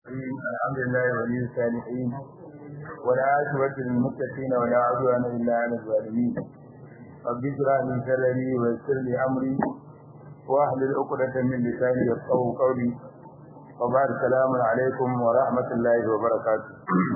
الحمد لله ولي الصالحين ولا عاقبة للمتقين ولا عدوان إلا على الظالمين رب اشرح لي صدري ويسر لي أمري واحلل عقدة من لساني يفقهوا قولي وبعد السلام عليكم ورحمة الله وبركاته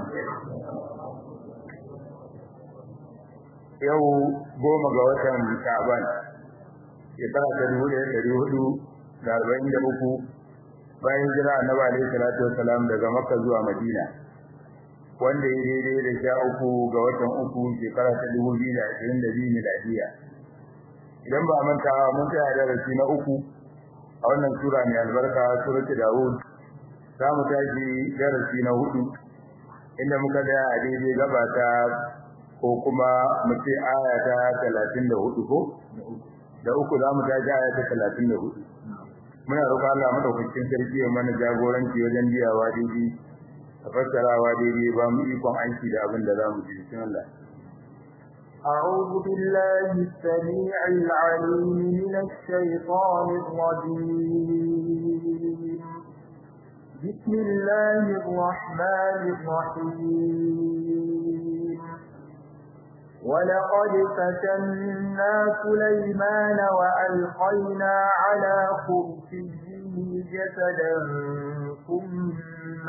yau goma ga watan Sha'ban shekara ta dubu ɗaya ɗari hudu da arba'in da uku bayan jira annabi alaihi salatu wassalam daga Makka zuwa Madina wanda ya daidai da sha uku ga watan uku shekara ta dubu biyu da ashirin da biyu miladiya idan ba manta mun tsaya darasi na uku a wannan sura mai albarka suratul Dawud za mu tashi darasi na hudu inda muka ga a daidai gaba ta ko kuma mu ce aya ta 34 ko da uku za mu tashi aya ta 34 muna roƙon Allah madaukakin sarki ya mana jagoranci wajen biyawa daidai da fassarawa daidai ba mu ikon aiki da abin da za mu ji cikin Allah أعوذ بالله السميع العليم من الشيطان الرجيم بسم الله الرحمن الرحيم ولقد فتنا سليمان وألقينا على كرسيه جسدا ثم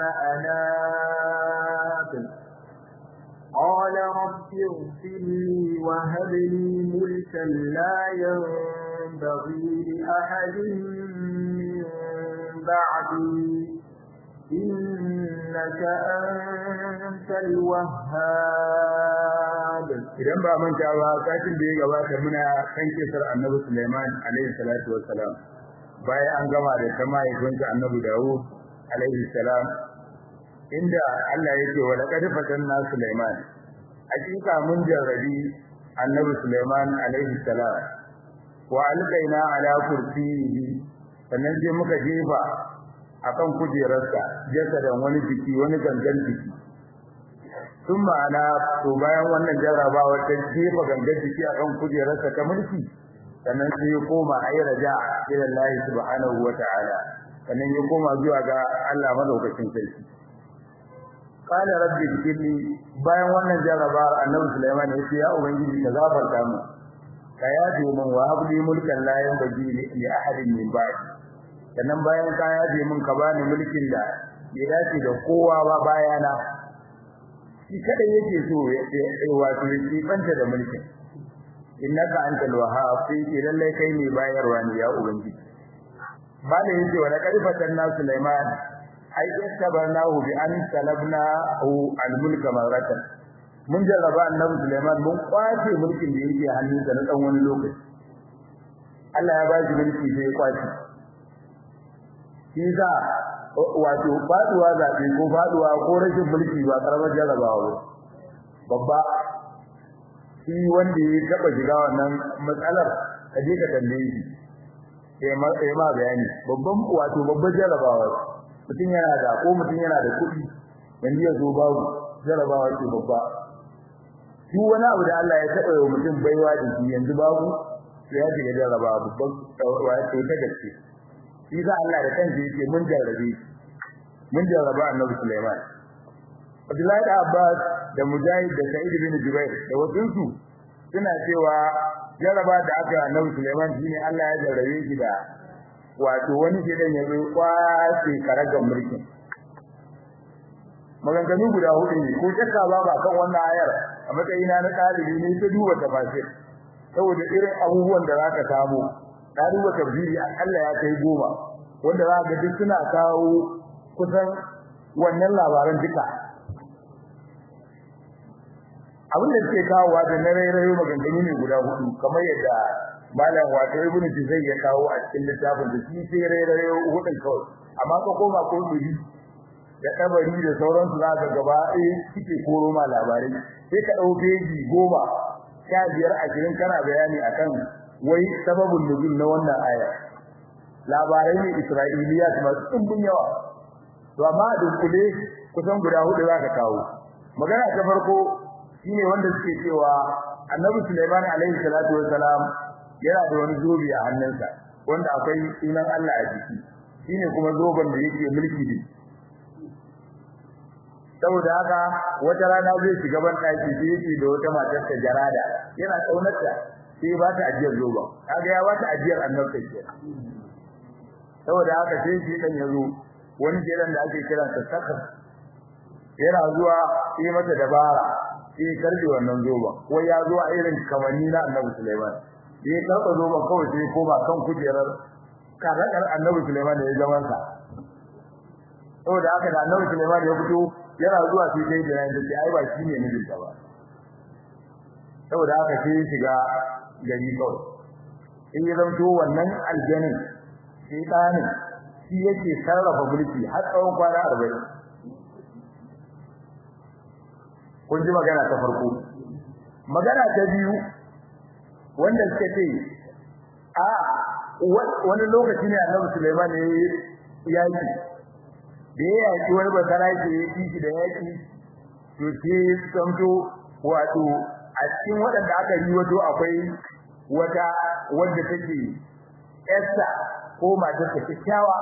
أناب قال رب اغفر لي وهب لي ملكا لا ينبغي لأحد من بعدي إنك أنت الوهاب idan ba manta ba satin da ya gabata muna kan kisar annabi Sulaiman alaihi salatu wassalam bayan an gama da ta mahaifinsa annabi Dawud alaihi salam inda Allah yake wa laqad fatanna Sulaiman hakika mun jarrabi annabi Sulaiman alaihi salam wa alqaina ala kursiyihi sannan sai muka jefa akan kujerarsa jasadan wani jiki wani gangan jiki sun ma'ana to bayan wannan jarrabawar ta jefa gangan jiki akan kujerarsa ta mulki sannan sai ya koma ayi raja ila Allah subhanahu wa ta'ala sannan ya koma zuwa ga Allah madaukakin sarki qala rabbi ighfirli bayan wannan jarrabawar annabi Sulaiman ya ce ya ubangiji ka zafarta mu ka yaje min wa habli mulkan la yanbaghi li ahadin min ba'di sannan bayan ka yaje min ka bani mulkin da ya dace da kowa ba bayana shi kada yake so ya wato ya banta da mulkin innaka antal wahhab sai ke lalle kai ne bayarwa ne ya ubangiji bala yace wa laqad fatanna sulaiman ai istabarnahu bi an talabnahu al-mulka maratan mun jarraba annabi sulaiman mun kwace mulkin da yake hannunsa na dan wani lokaci Allah ya ba shi mulki sai ya kwace shi za wato faduwa zabe ko faduwa ko rashin mulki ba karamar jarrabawa ba babba shi wanda ya taba shiga wannan matsalar ka je ka tambaye shi sai ma sai ma bayani babban wato babban jarrabawa mutum yana da ko mutum yana da kuɗi yanzu ya zo babu jarrabawa ce babba shi wani abu da Allah ya taba yi mutum baiwa da shi yanzu babu sai ya shiga jarrabawa babban wato ta gaske shi za Allah da kansa yake mun jarrabe mun jarraba Annabi Sulaiman Abdullahi da Abbas da Mujahid da Sa'id bin Jubair da wasunsu suna cewa jarraba da aka Annabi Sulaiman shine Allah ya jarrabe shi da wato wani shedan ya zo kwace karagan mulkin maganganu guda hudu ne ko shakka ba ba kan wannan ayar a matsayina na ɗalibi ne ta duba tafsir saboda irin abubuwan da zaka samu na duba tafsiri akalla ya kai goma wanda za ga duk suna kawo kusan wannan labaran duka abin da suke kawowa da na rairayo maganganu ne guda hudu kamar yadda malam wato ibnu jizai ya kawo a cikin littafin da shi sai rairayo hudun kawai amma ka koma ko duri da tabari da sauransu za ka gaba eh suke koro ma labarai sai ka dau beji goma sha biyar ashirin kana bayani akan wai sababin nuzul na wannan aya labarai ne isra'iliyat masu dimbin yawa to amma a dunkule kusan guda hudu zaka kawo magana ta farko shine wanda suke cewa annabi Sulaiman alaihi salatu wassalam yana da wani zobe a hannunsa wanda akwai sunan Allah a jiki shine kuma zoben da yake mulki da saboda haka wata rana zai shiga ban daki sai yake da wata matar ta jarada yana kaunarta sai ba ta ajiyar zoba kaga ya ba ta ajiyar annabta ke saboda haka sai shi dan yazo wani jiran da ake kira ta sakar yana zuwa sai mata dabara sai karbi wannan zoba ko ya zo a irin kamanni na annabi Sulaiman sai karba zoba kawai sai koma kan kujerar karakar annabi Sulaiman da ya zaman sa saboda haka da annabi Sulaiman ya fito yana zuwa sai dai da yanda sai ai ba shi ne mijin ta ba saboda haka sai shiga gari kawai in ya zanto wannan aljanin sai dani shi yake sarrafa mulki har tsawon kwana 40 kun ji magana ta farko magana ta biyu wanda suka ce a wani lokaci ne annabi Sulaiman ne yaki da ya yaki wani basara ke yi da yaki to sai samto wato a cikin waɗanda aka yi wato akwai wata wanda take Esther ko matar ta kyakkyawa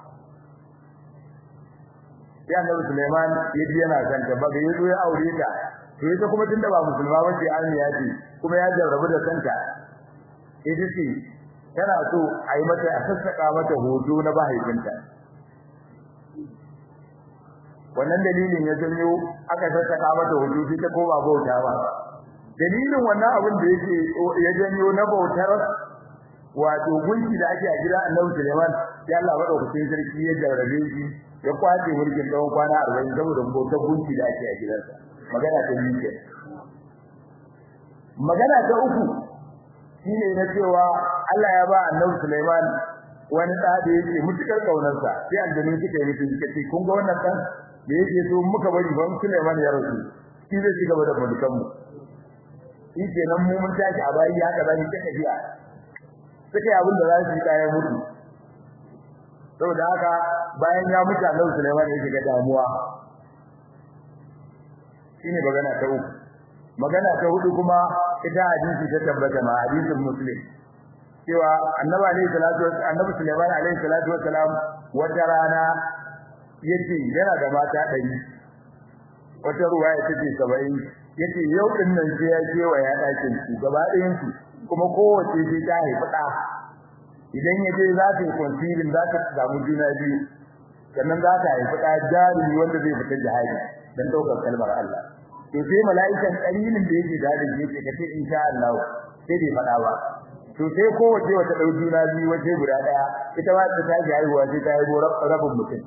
sai annabi Sulaiman ya ji yana son ta ba ya zo ya aure ta to ita kuma tunda ba musulma ba ce arniya ce kuma ya jarrabu da santa ita ce tana so a yi mata a sassaka mata hoto na mahaifinta wannan dalilin ya janyo aka sassaka mata hoto sai ta koma bauta ba dalilin wannan abin da yake ya janyo na bautar wato gunki da ake a gida Annabi Sulaiman ya Allah madaukakin sarki ya jarrabe shi ya kwace mulkin tsawon kwana 40 saboda bautar gunki da ake a gidansa magana ta biyu ke magana ta uku shine na cewa Allah ya ba Annabi Sulaiman wani da da yake mutukar kaunarsa sai aljanu suka yi mutum suka ce kun ga wannan dan da yake so muka bari ban Sulaiman ya rasu shi zai shiga da mulkan mu shi kenan mu mun tashi a bayi haka zan ta tafiya suka yi abin da za su yi kayan mutu saboda haka bayan ya mutu Annabi Sulaiman ya shiga damuwa shine magana ta uku magana ta hudu kuma ita hadisi ta tabbata ma hadisin muslim cewa annabi alayhi salatu annabi sulaiman alayhi salatu wassalam wata rana yace yana da mata ɗari wata ruwaya take 70 yace yau din nan sai ya je wa ya dakin su gaba ɗayan su kuma kowace sai ta haifi ɗa idan ya je za ta yi concealing za ta samu juna biyu sannan za ta haifi ɗa jarumi wanda zai fita jihadi dan daukar kalmar Allah to sai mala'ikan kalilin da yake da da yake kace insha Allah sai bai fada ba to sai kowace wata dau juna biyu wace guda daya ita ma ta tashi haihuwa sai ta haihu rabin mutum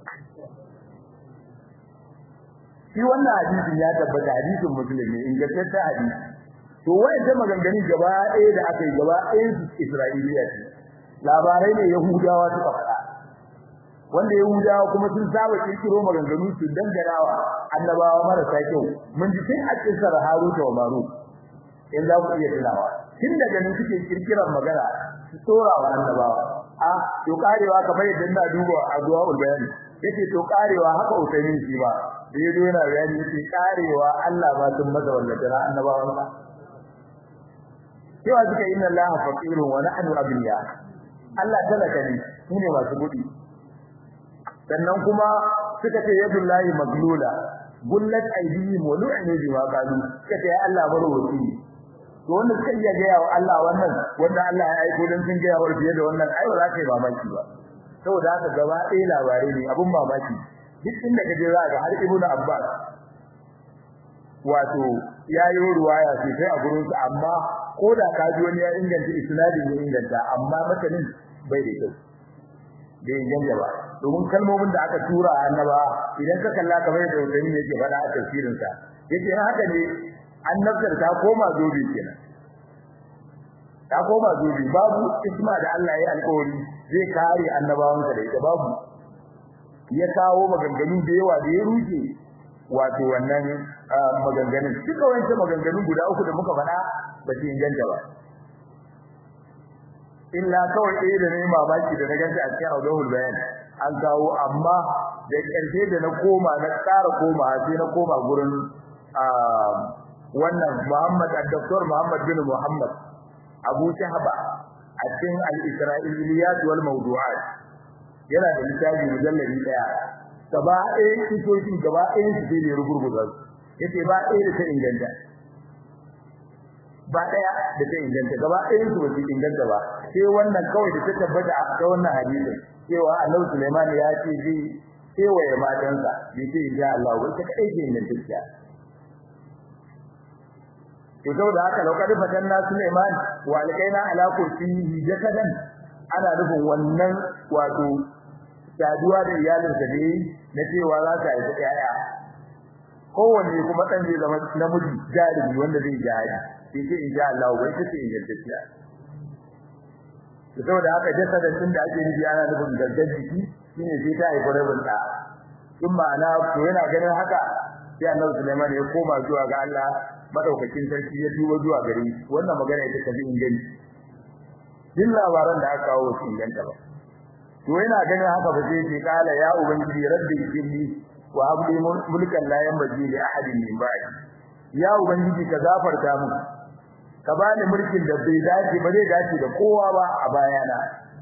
shi wannan hadisin ya tabbata hadisin musulmi ingantaccen hadisi to wayan maganganu gaba ɗaya da aka yi gaba ɗayan su Isra'iliya ce labarai ne Yahudawa suka faɗa wanda Yahudawa kuma sun saba kirkiro maganganu su dangarawa annabawa marasa kyau mun ji tun a kisar Harut wa Marut in za ku iya tunawa tun daga nan suke kirkiran magana su tsora wa annabawa a to karewa kamar yadda ina duba a zuwa ulbayani yace to karewa haka usaimin shi ba da yazo yana bayani yace karewa Allah ba sun masa wallahi annabawan ba cewa suka inna Allaha faqirun wa nahnu abiya Allah talaka ne shine masu gudi sannan kuma suka ce yadullahi maglula gullat aydihim wa lu'inu bima qalu suka ce Allah barwati to wanda suka iya ga yawa Allah wannan wanda Allah ya aiko dan sun ga yawa fiye da wannan ai ba za ka yi mamaki ba saboda haka gaba ɗaya labarai ne abun mamaki duk inda kaje za ka har ibnu abbas wato yayi ruwaya sosai a gurin su amma ko da ka ji wani ya inganta isnadin ya inganta amma matanin bai da kyau bai inganta ba domin kalmomin da aka tura annaba idan ka kalla kamar da wani yake faɗa a tafsirin sa yake haka ne annabtar ta koma zobe kenan ta koma zobe babu isma da Allah ya alƙawari zai kare annabawansa da ita babu ya kawo maganganu da yawa da ya ruke wato wannan maganganun duka wancan maganganun guda uku da muka faɗa ba su inganta ba illa kawai ɗaya da nayi mamaki da na ganta a cikin audahul bayan an kawo amma da ƙarshe da na koma na ƙara koma sai na koma gurin wannan Muhammad al-Doktor Muhammad bin Muhammad Abu Shahaba a cikin al-Isra'iliyat wal Mawdu'at yana da littafi mujalladi daya gaba ɗaya kisoshin gaba ɗayan su sai ne rugurguza su yace ba ɗaya da ta inganta ba ɗaya da ta inganta gaba ɗayan su ba su inganta ba sai wannan kawai da ta tabbata a ta wannan hadisin cewa Annabi Sulaiman ya ce zai kewaye matansa bai ce insha Allah ba ita kadai ce ingantacciya to saboda haka lokacin fatan na Sulaiman wa alqaina ala kursiyi jakadan ana nufin wannan wato saduwa da iyalinsa da yi na cewa za ta haifi ƴaƴa kowanne kuma ɗan zai zama namiji jarumi wanda zai jihadi sai ce insha Allah bai ta ce ingantacciya to saboda haka jasadan din da ake nufi ana nufin gangan jiki shine sai ta haifi rabin ɗa in ma'ana to yana ganin haka sai Annabi Sulaiman ya koma zuwa ga Allah madaukakin sarki ya duba zuwa gare shi wannan magana ita ta bi inganci din labaran da aka kawo su inganta ba to yana ganin haka ba sai ce kala ya ubangiji rabbi inni wa habli mulkan la yanbaghi li ahadin min ba'di ya ubangiji ka zafarta mu ka bani mulkin da bai dace ba zai dace da kowa ba a bayana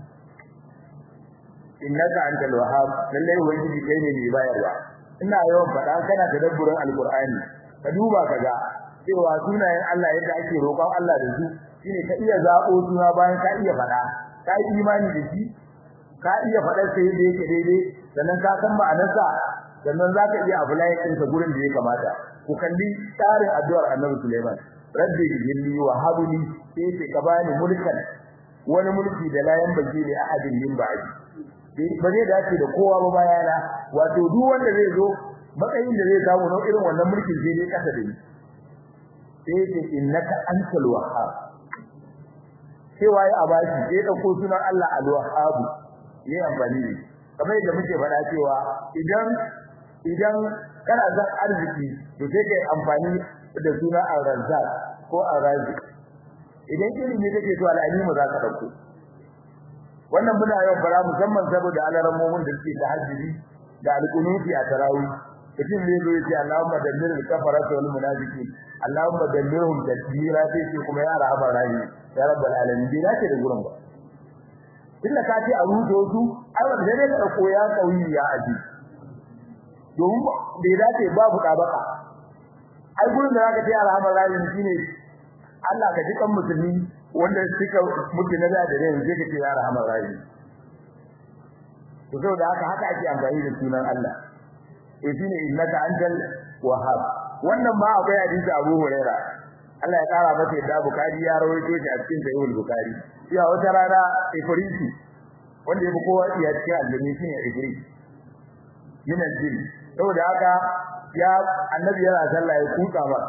innaka antal wahhab lalle ubangiji kai ne mai bayarwa ina yawan faɗa kana tadabburin alqur'ani ka duba kaga cewa sunayen Allah yadda ake roƙon Allah da su shine ka iya zabo suna bayan ka iya faɗa ka yi imani da shi ka iya faɗar sai yadda yake daidai sannan ka san ma'anarsa sannan zaka iya apply din sa gurin da ya kamata ku kalli tsarin addu'ar Annabi Sulaiman rabbi jinni wa habli sai ce ka bani mulkan wani mulki da la yanbaghi li ahadin min ba'di ba zai dace da kowa ba bayana wato duk wanda zai zo matsayin da zai samu na irin wannan mulkin sai dai kasa da ni sai ce innaka antal wahhab sai waye a baki sai dauko sunan Allah al-wahhab ne amfani ne kamar yadda muke faɗa cewa idan idan kana son arziki to sai kai amfani da sunan ar-razzaq ko ar-razik idan ilimi kake so al-alimu za ka dauko wannan muna yau fara musamman saboda alarammomin da suke tahajjudi da alqunuti a tarawih mutum ne zo yace Allahumma dammir al-kafarata wal munafiqin Allahumma dammirhum tadbira sai ce kuma ya rahama rahim ya rabbal alamin bai dace da gurin ba tunda ka ce a rudo su ai wanda dai ka dauko ya kauyi ya aji domin bai dace babu dabaka ai gurin da zaka ce ya rahama rahim shine Allah ka ji kan musulmi wanda suka mutu na da dare yanzu kake ya rahama rahim to saboda haka haka ake amfani da sunan Allah eh shine innaka antal wahhab wannan ma akwai hadisi Abu Huraira Allah ya kara masa yadda Bukhari ya rawaito shi a cikin Sahih Bukhari ya wata rana Ifriti wanda yafi kowa iya cikin aljami shine Ifrit min aljin saboda haka ya annabi yana sallah ya kuka ba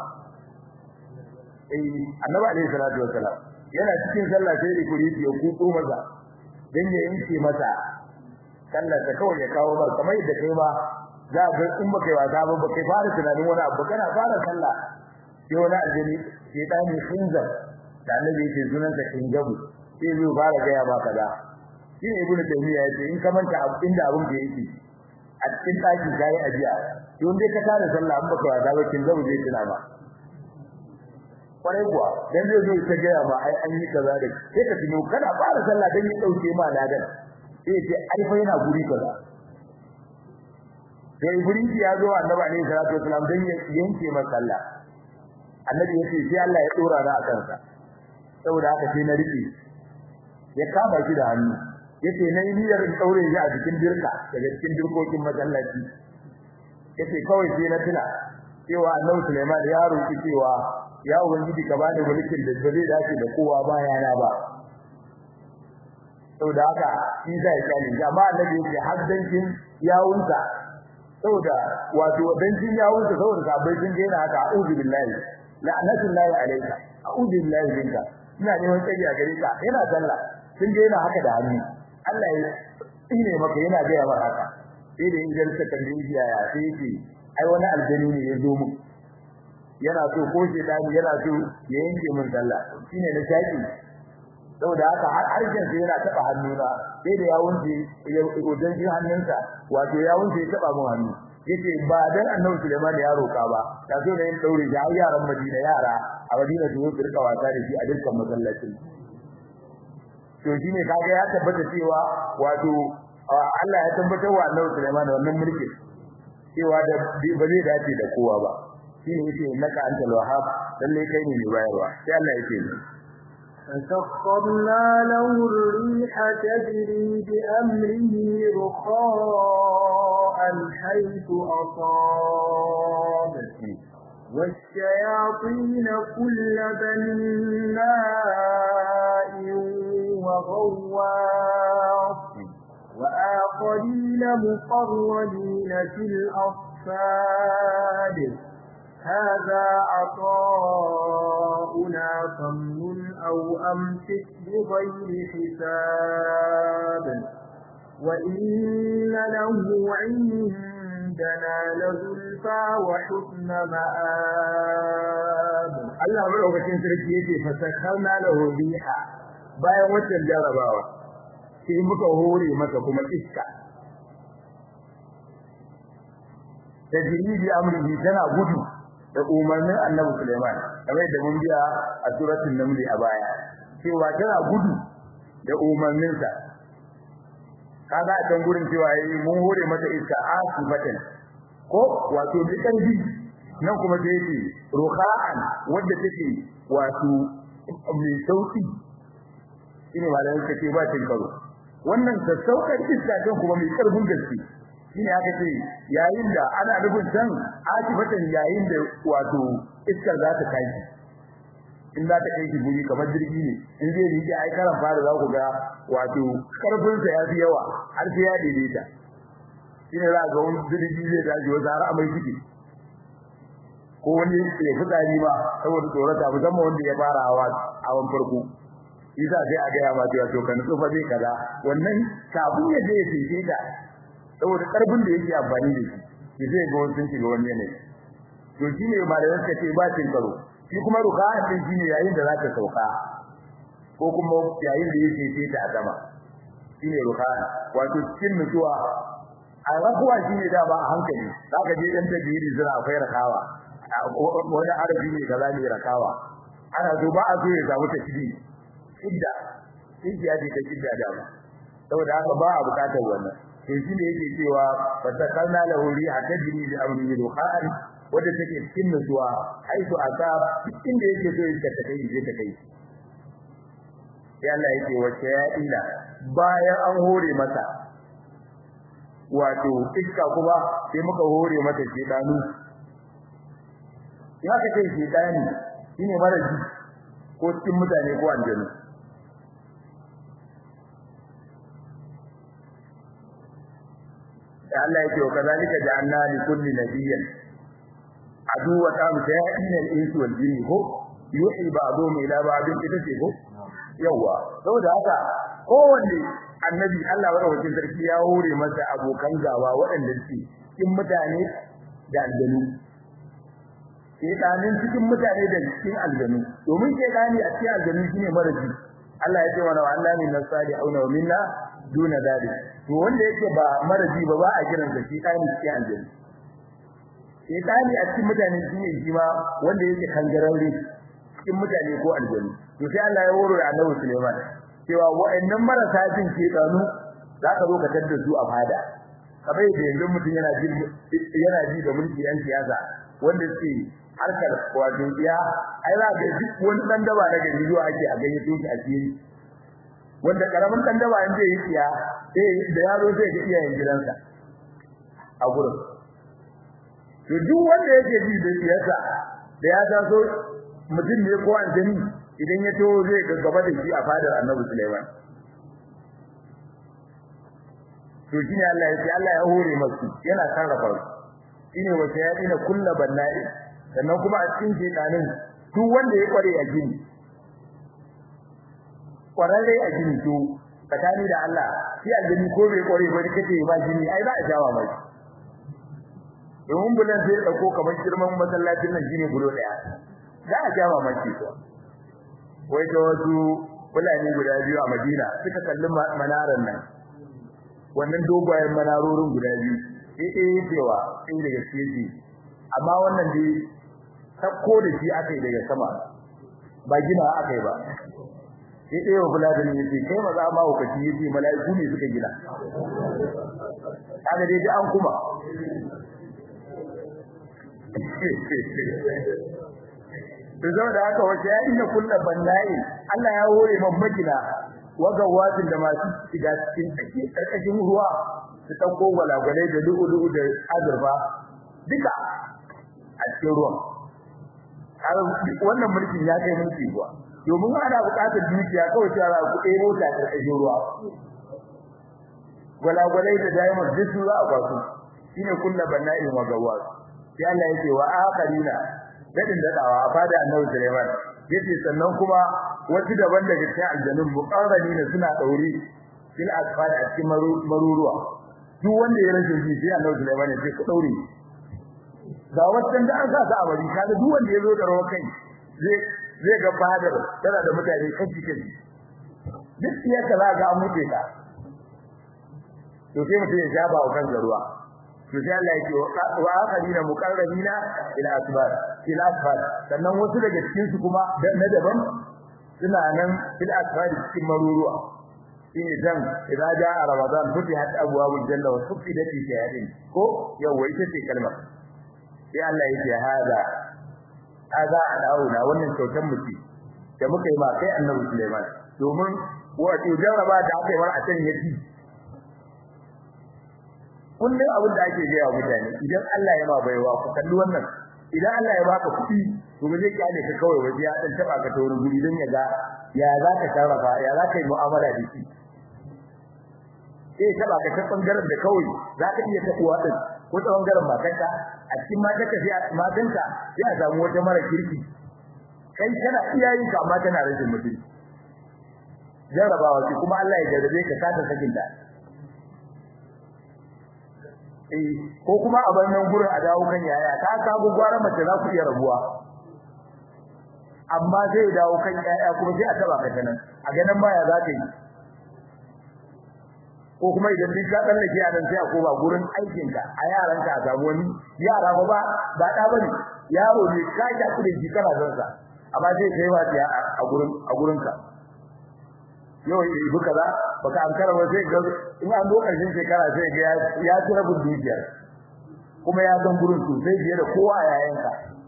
eh annabi alaihi salatu wassalam yana cikin sallah sai Ifriti ya kuko maza dan ya yanke masa sallar ta kawai ya kawo bar kamar yadda kai ba za ga in baka yi wasa ba baka fara tunanin wani abu kana fara sallah sai wani aljini shaytani khinzab da annabi yake sunan sa khinzabu sai zai fara ga ya ba kaza shi ne ibnu taymiya yace in ka manta abu inda abun da yake a cikin daki kai ajiya to in dai ka tare sallah in baka wasa ba khinzabu zai tuna ba kwarai kuwa dan zai zo ta ga ma ai an yi kaza da sai ka tuno kana fara sallah dan ya dauke ma ladan sai ce ai fa yana guri kaza sai Ibrahim ya zo Annabi alaihi salatu wasallam dan ya yanke masa sallah Annabi yace sai Allah ya dora da akan sa saboda haka sai na rike ya kama shi da hannu yace nayi niyyar in daure shi a cikin dirka daga cikin dirkokin masallaci yace kawai sai na tuna cewa Annabi Sulaiman ya roki cewa ya ubangiji ka bani mulkin da zai dace da kowa bayana ba saboda haka shi zai kyale amma Annabi yace haddancin yawunsa saboda wato dancin yawunsa saboda sabai sun daina haka a'udhu billahi la'natullahi alayka a'udhu billahi minka ina neman tsari a gare ka yana sallah sun daina haka da hannu Allah ya tsine maka yana ga ya haka sai da injil ta kalli ya ya sai ce ai wani aljani ne ya zo mu yana so ko shi dani yana so ya yanke min sallah shine na shaki saboda haka har harshen sa yana taba hannuna sai da yawun shi ya udan shi hannunsa wato yawun shi ya taba mun hannu yace ba dan annabi Sulaiman ya roka ba da so ne daure shi har yaran Madina yara a Madina su yi rika wasa da shi a dukkan masallacin to shine kaga ya tabbata cewa wato Allah ya tabbatar wa annabi Sulaiman wannan mulkin cewa da ba zai dace da kowa ba shine yake innaka antal wahhab lalle kai ne mai bayarwa sai Allah yake ni فسخرنا له الريح تجري بأمره رخاء حيث أصاب والشياطين كل بناء وغواص وآخرين مقرنين في الأصفاد هذا عطاؤنا فمن أو أمسك بغير حساب وإن له عندنا لزلفى وحسن مآب Allah madaukakin sarki yake fasakarna lahu riha bayan wannan jarabawa sai muka hore masa kuma iska tajribi amrihi tana gudu da umarnin Annabi Sulaiman kamar da mun biya a suratul naml a baya cewa tana gudu da umarninsa kaga a can gurin cewa yayi mun hore mata iska asifatan ko wato bi karfi nan kuma sai yace ruha'an wanda take wato mai sauki shine malamin kace ba tin karo wannan sassaukar iska kan kuma mai karfin gaske shine aka ce yayin da ana nufin san asifatan yayin da wato iskar za ta kai in za ta kai shi guri kamar jirgi ne in zai rike ai karan fara za ku ga wato karfin sa ya fi yawa har sai ya daidaita shine za ga wani jirgi zai tashi wata har amai ciki ko wani ya fitsari ma saboda tsorata musamman wanda ya fara hawa hawan farko isa sai a gaya ma cewa to kan tsufa zai kaza wannan kafin ya je ya fice ta saboda karfin da yake amfani da shi ki zai ga wani sun shiga wani yanayi to shine malaman ka ce ba cin karo shi kuma ruka din shine yayin da za ta sauka ko kuma yayin da yake ce ta a sama shine ruka wato cikin nutsuwa a rakuwa shine da ba a hankali zaka je dan tajiri zira akwai rakawa wani arabi ne kaza ne rakawa ana so ba a so ya samu ta shidi idda idda ya ce ta idda da ba saboda haka ba a bukatar wannan to shi ne yake cewa fatakalna lahu riha tajri bi amri ruhan wanda take cikin nutsuwa haitu aka cikin da yake so ya ta kai je ta kai sai Allah yake wace ya ila bayan an hore mata wato iska kuma sai muka hore mata shedanu ya ka ce shedani shine mara ji ko cikin mutane ko aljanu Allah yake wa kazalika ja'alna li kulli nabiyyin aduwa tam sa'ina al-insu wal jinni ko yuhi ba'dhum ila ba'dhin ita ce ko yawa saboda haka kowanne annabi Allah madaukakin sarki ya hore masa abokan gawa waɗanda suke cikin mutane da aljanu shedanin cikin mutane da cikin aljanu domin shedani a cikin aljanu shine maraji Allah ya ce wa Allah min nasali auna wa minna duna dalik to wanda yake ba maraji ba ba a kiran sa shedani cikin aljanu shedani a cikin mutane shine shi ma wanda yake kangararre cikin mutane ko aljanu to sai Allah ya horo da Annabi Sulaiman cewa wa'annan marasa jin shedanu zaka zo ka tadda su a fada kamar da yanzu mutum yana ji yana ji da mulki yan siyasa wanda suke harkar wato iya ai za ga duk wani dan daba na gari zuwa ake a gayyato shi a cikin wanda karamin dan daba in zai yi tsiya sai da yaro sai ga iyayen gidansa a gurin to duk wanda yake ji da siyasa da ya taso mutum ne ko aljani idan ya to zai ga gaba da shi a fadar Annabi Sulaiman to shine Allah ya ce Allah ya hore masu yana sarrafa su shine wace ya dina kullu banna'i sannan kuma a cikin shedanin duk wanda ya kware a gini kwararre a gini to tsakani da Allah shi aljini ko bai kware ba kace ba gini ai za a jawa mai domin bulan sai dauko kamar girman masallacin nan gini gudo daya za a jawa mai ko wai da wasu bulani guda biyu a Madina suka kalli manaran nan wannan dogayen manarorin guda biyu sai eh cewa sai daga cikin amma wannan dai sakko da shi akai daga sama ba gina akai ba sai dai wa buladin yace kai maza ma hukaci yace mala'iku ne suka gina kaga dai an kuma to saboda haka wace ya inna kullu bannai Allah ya hore man magina wagawatin da masu shiga cikin tsaki karkashin ruwa su dauko gwalagwalai da lu'ulu'u da azurfa duka a cikin ruwan har wannan mulkin ya kai mulki ruwa domin ana buƙatar dukiya kawai cewa ku ɗebo ta karkashin ruwa gwalagwalai da diamond duk su za a kwasu shine kullu bannai wagawat sai Allah yake wa akharina dadin dadawa a fada annabi Sulaiman yace sannan kuma wasu daban daga cikin aljanun muqarrani ne suna daure fil asfal a cikin maruruwa duk wanda ya rashin ji sai annabi Sulaiman ya ce ku daure ga wannan da an sa ta amari kaga duk wanda ya zo da rawa kai zai zai ga fadar tana da mutane kashi kashi duk ya kaza ga an mutu ka to sai mutum ya jaba wa kan ruwa to sai Allah yake wa akharina muqarrabina ila asbar ila asfar sannan wasu daga cikin su kuma na daban suna nan ila asfar cikin maruruwa shine dan idza jaa ramadan futihat abwabul janna wa sufidat shayatin ko yawa ita ce kalmar sai Allah yake hada hada alauna wannan kyautar mutum da muka yi ma kai annabi Sulaiman domin wato jarraba da aka yi mar a can yaki kullum abin da ake gaya mutane idan Allah ya ma baiwa ku kalli wannan idan Allah ya baka kuɗi to ba zai kyale ka kawai waje ya dan taba ka ta wani guri don ya ga ya za ka sarrafa ya za ka yi mu'amala da shi eh taba ka ta bangaren da kawai za ka iya tabuwa din ko ta bangaren matanka a cikin matanka sai matanka sai a samu wata mara kirki kai kana iyayen ka amma tana rashin mutunci jarrabawa ce kuma Allah ya jarrabe ka ka ta sakin da ko kuma a bannan gurin a dawo kan yaya ta kago gwara mace za ku iya rabuwa amma zai dawo kan yaya kuma sai a taba ka nan a ganin ma ya za ka yi ko kuma idan duk ka tsallake a nan sai a koma gurin aikinka a yaranka a samu wani yara ba ba ba da bane yaro ne ka ta kudi ji kana son sa amma sai kai wa a gurin a gurinka yau yi buka za baka an karama sai ga in an zo karshen shekara sai ga ya ci rabin dukiyar kuma ya san gurin su sai biye da kowa a yayanka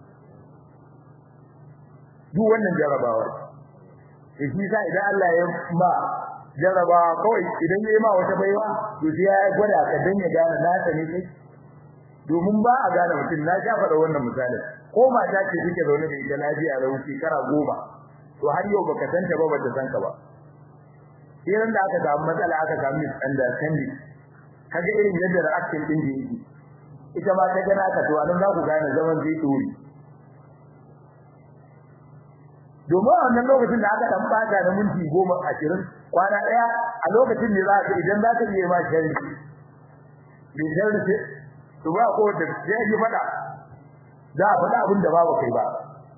duk wannan jarabawa shi shi sa idan Allah ya ma jarabawa kawai idan ya yi ma wata baiwa to sai ya gwada ka dan ya gane na ta ne kai domin ba a gane mutum na sha faɗa wannan misalin ko mata ce take zaune da ita lafiya da wuce kara goma to har yau baka san ta ba bata san ka ba idan da aka samu matsala aka samu misunderstanding kaga irin yadda reaction din da yake ita ma ta gana ka to anan za ku gane zaman zai dore domin a wannan lokacin da aka dan bata da minti goma ashirin kwana daya a lokacin ne za ka idan za ka yi ma shari bin shari ce to ba ko da sai yi fada za a faɗa abin da babu kai ba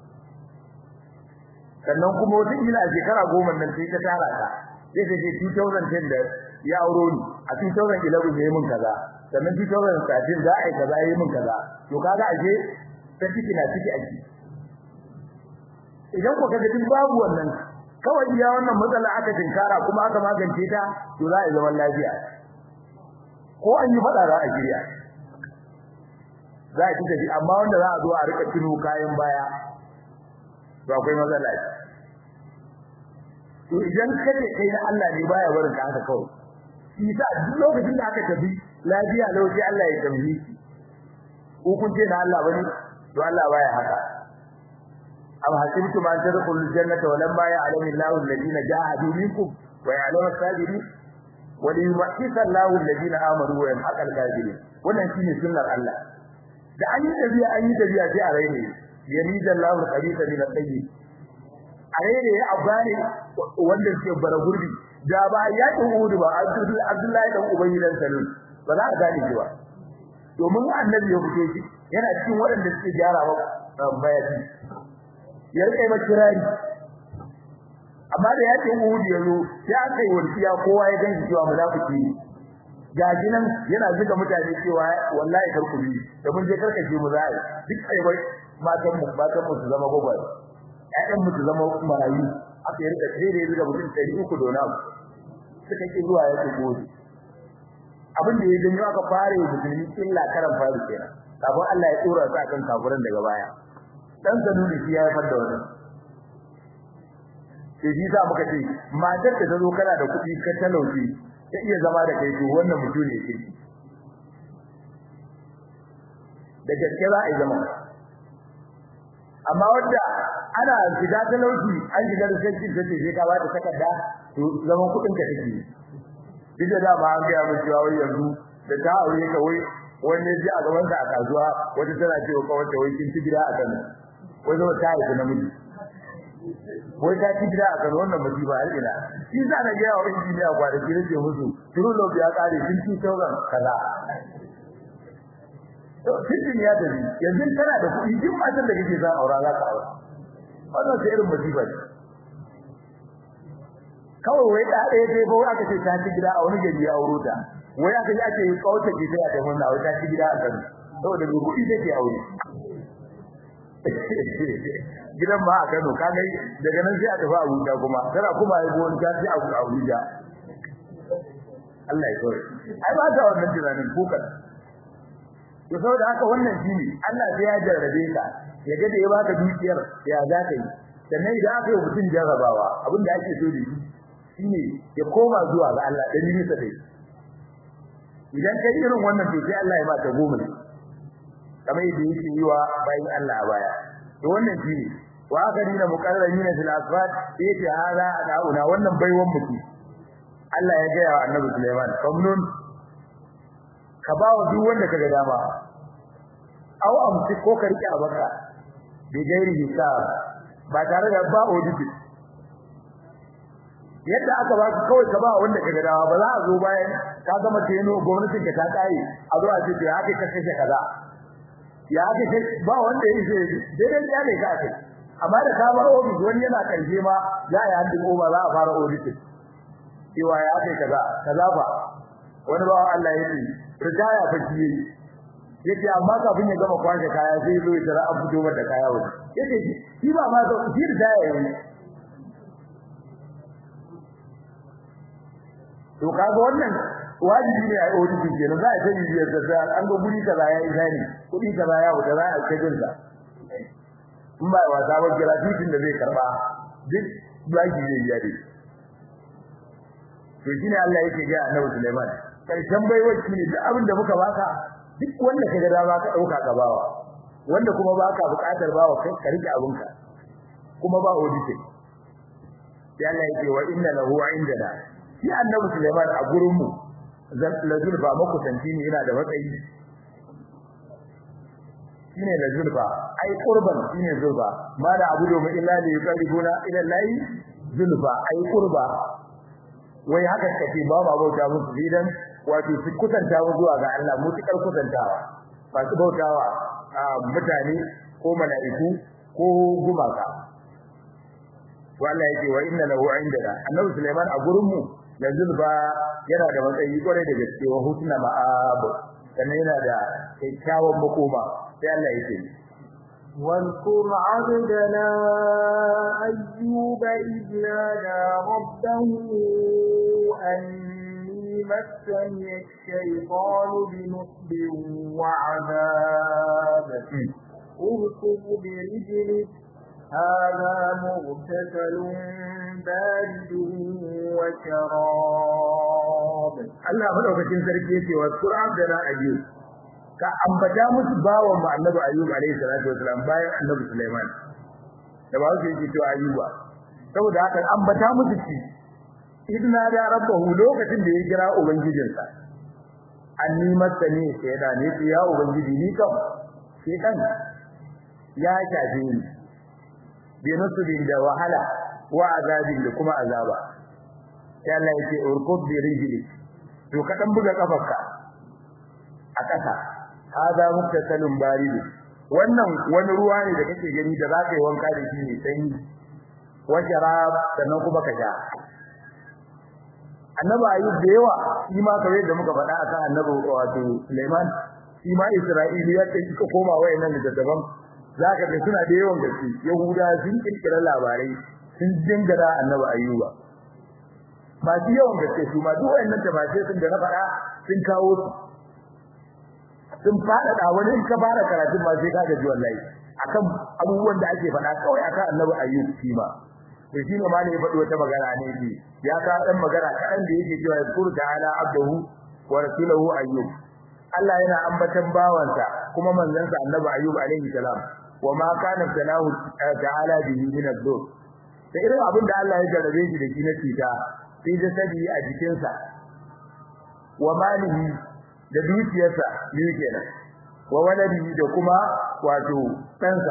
sannan kuma wata ila a shekara goma nan sai ta tara ta sai ta ce 2010 da ya auro ni a 2011 ne mun kaza sannan 2013 za a yi kaza yi mun kaza to kaga ashe ta ciki na ciki a ciki idan ku kaga duk babu wannan kawai iya wannan matsala aka tinkara kuma aka magance ta to za a yi zaman lafiya ko an yi fada za a shirya za a ci tafi amma wanda za a zo a rika tuno kayan baya to akwai matsala to idan kace kai na Allah ne baya barin ka haka kawai shi sa duk lokacin da aka tafi lafiya lauci Allah ya tambayi ko kun ce na Allah bane to Allah baya haka am hasibtum an tadkhulul jannata walamma ya'lamu Allahu alladhina jahadu minkum wa ya'lamu as-sabirin wa liyumahhisa Allahu alladhina amanu wa yamhaqa al-kafirin wannan shine sunnar Allah da an yi tafiya an yi tafiya sai a raine yamida Allahu al-khabitha min at-tayyib a raine ya abani wanda ke bara gurbi da ba ya Uhud ba Abdullahi dan Ubayy dan Salul ba za a gane shi ba domin annabi ya fito shi yana cikin waɗanda suke gyara wa bayani ya rike mai kirari amma da ya ce Uhud ya zo ya kai wasiya kowa ya ganshi cewa munafiki ne gaji nan yana zuga mutane cewa wallahi karku bi da mun je karkace mu zai duk kai bai matan mu matan mu su zama gogwai ƴaƴan mu su zama marayu aka yi rika tsere zuga mutum 300 dona suka ki zuwa ya ce gode abin da ya janyo aka fare musulmi illa karan faru kenan kafin Allah ya tsora su akan kafiran daga baya dan sanuni shi ya haifar da wannan sai shi sa muka ce matar da ta zo kana da kuɗi ka talauci ta iya zama da kai to wannan mutum ne ke da gaske za a yi zama amma wanda ana shiga talauci an shiga da sai sai sai ka bata takarda to zaman kuɗin ka take duk da dama an ga mun cewa wai yanzu da ta aure ka wai wani ji a gaban a kasuwa wata tana cewa kawai ta wai kin ci gida a Kano wai zo ta yi namiji wai ta ci gida a Kano wannan musiba har ina shi za na ga wa injiniya kwanaki nake musu turu lobi ya kare kin ci sauran kaza to cikin ya tafi yanzu kana da kuɗi duk matan da kake son aura za ka aura wannan sai irin musiba ce kawai wai da ɗaya dai ba aka ce ta ci gida a wani gari ya auro ta wai aka yi ake kauta ke sai a ta wannan wai ta ci gida a Kano saboda mai kuɗi take aure gidan ba a Kano kaga daga nan sai a tafi Abuja kuma tana kuma yi gowon ta ci a Abuja Allah ya kawai ai ba ta wannan tunanin kukan to saboda haka wannan shine Allah sai ya jarrabe ka ya ga da ya baka dukiyar ya za ka yi sannan idan aka yi mutum jarrabawa abin da ake so da shi shine ya koma zuwa ga Allah da nisa dai idan kai irin wannan to sai Allah ya ba ta goma kamar yadda yake yi wa bayin Allah a baya to wannan shine wa akarina muqarrabina fil asfat yace hada da'una wannan baiwan mutum Allah ya ga wa Annabi Sulaiman famnun ka ba wa duk wanda kaga dama aw amsi ko ka rike abaka bi gairi hisab ba tare da ba audit yadda aka ba ka kawai ka ba wanda kaga dama ba za a zo bayan ka gama teno gwamnatin ka ta kai a zo a ce ya haka ka kashe kaza ya haka ba wanda yake daidai ya ne ka kai amma da ka ba audit wani yana kanje ma za a yi handin over za a fara audit cewa ya haka kaza kaza ba wani ba Allah ya ce rijaya fa shi yayi yace amma kafin ya gama kwashe kaya sai zo ya tara an fito mata kaya waje yace shi ba ma shi rijaya yayi to kaga wannan wajibi ne a audit ke nan za a sani biyar da an ga guri kaza ya yi zani kudi kaza ya wuce za a kai jinsa in ba wasa ba gratuitin da zai karba duk baki zai biya dai to shine Allah yake ga Annabi Sulaiman karshen baiwaci ne da abin da muka baka duk wanda kaga dama ka dauka ka bawa wanda kuma baka bukatar bawa kai ka rike abinka kuma ba audit sai Allah yake wa inna lahu indana shi Annabi Sulaiman a gurin mu lazul ba muku tanti ne yana da matsayi shine lazul ba ai qurban shine zulba ma da abu domin illa li yuqaribuna ila allahi zulfa ai qurba wai haka kace ba ba bauta musu idan wato su kusanta mu zuwa ga Allah mutukar kusantawa ba su bautawa mutane ko mala'iku ko gumaka wallahi yake wa inna lahu indana annabi Sulaiman a gurin mu yanzu ba yana da matsayi kwarai da gaske wa hutuna ma'ab sannan yana da kyakkyawan makoma sai Allah yake واذكر عبدنا أيوب إذ نادى ربه أني مسني الشيطان بنصب وعذاب اركض برجلك هذا مغتسل بارد وشراب Allah madaukakin sarki yace wa Qur'an da na ayyub ka ambata musu bawan mu annabi ayyub alayhi salatu wasalam bayan annabi Sulaiman da ba su yake to ayyuba saboda haka ambata musu shi idna da rabbahu lokacin da ya kira ubangijinsa anni masani shayda ne ya ubangiji ni kam shedan ya shafe ni bi nusbin da wahala wa azabin da kuma azaba sai Allah yake urkub bi rijli to ka dan buga kafarka a kasa hada muktasalun barid wannan wani ruwa ne da kake gani da zaka yi wanka da shi ne sanyi wa sharab sannan kuma ka sha annabi ayyub da yawa shi ma kawai da muka faɗa akan annabi wato Sulaiman shi ma Isra'iliya ta kika koma wayannan da daban zaka ga suna da yawan gaske yahuda sun kirkira labarai sun dingara annabi ayyuba ba su yawan gaske su ma duk wayannan tafasir sun da na faɗa sun kawo su sun faɗaɗa wani in ka fara karatun ma sai ka gaji wallahi akan abubuwan da ake faɗa kawai akan annabi ayyub shi ma to shi ne ma ne ya faɗi wata magana ne shi ya ka dan magana kaɗan da yake cewa yazkuru ta'ala abdahu wa rasulahu ayyub Allah yana ambatan bawansa kuma manzansa annabi ayyub alaihi salam wa ma kana salahu ta'ala bihi min ad-dur da irin abin da Allah ya jarabe shi da shi na cuta sai da sadi a jikinsa wa malihi da dukiyarsa biyu kenan wa waladihi da kuma wato ɗansa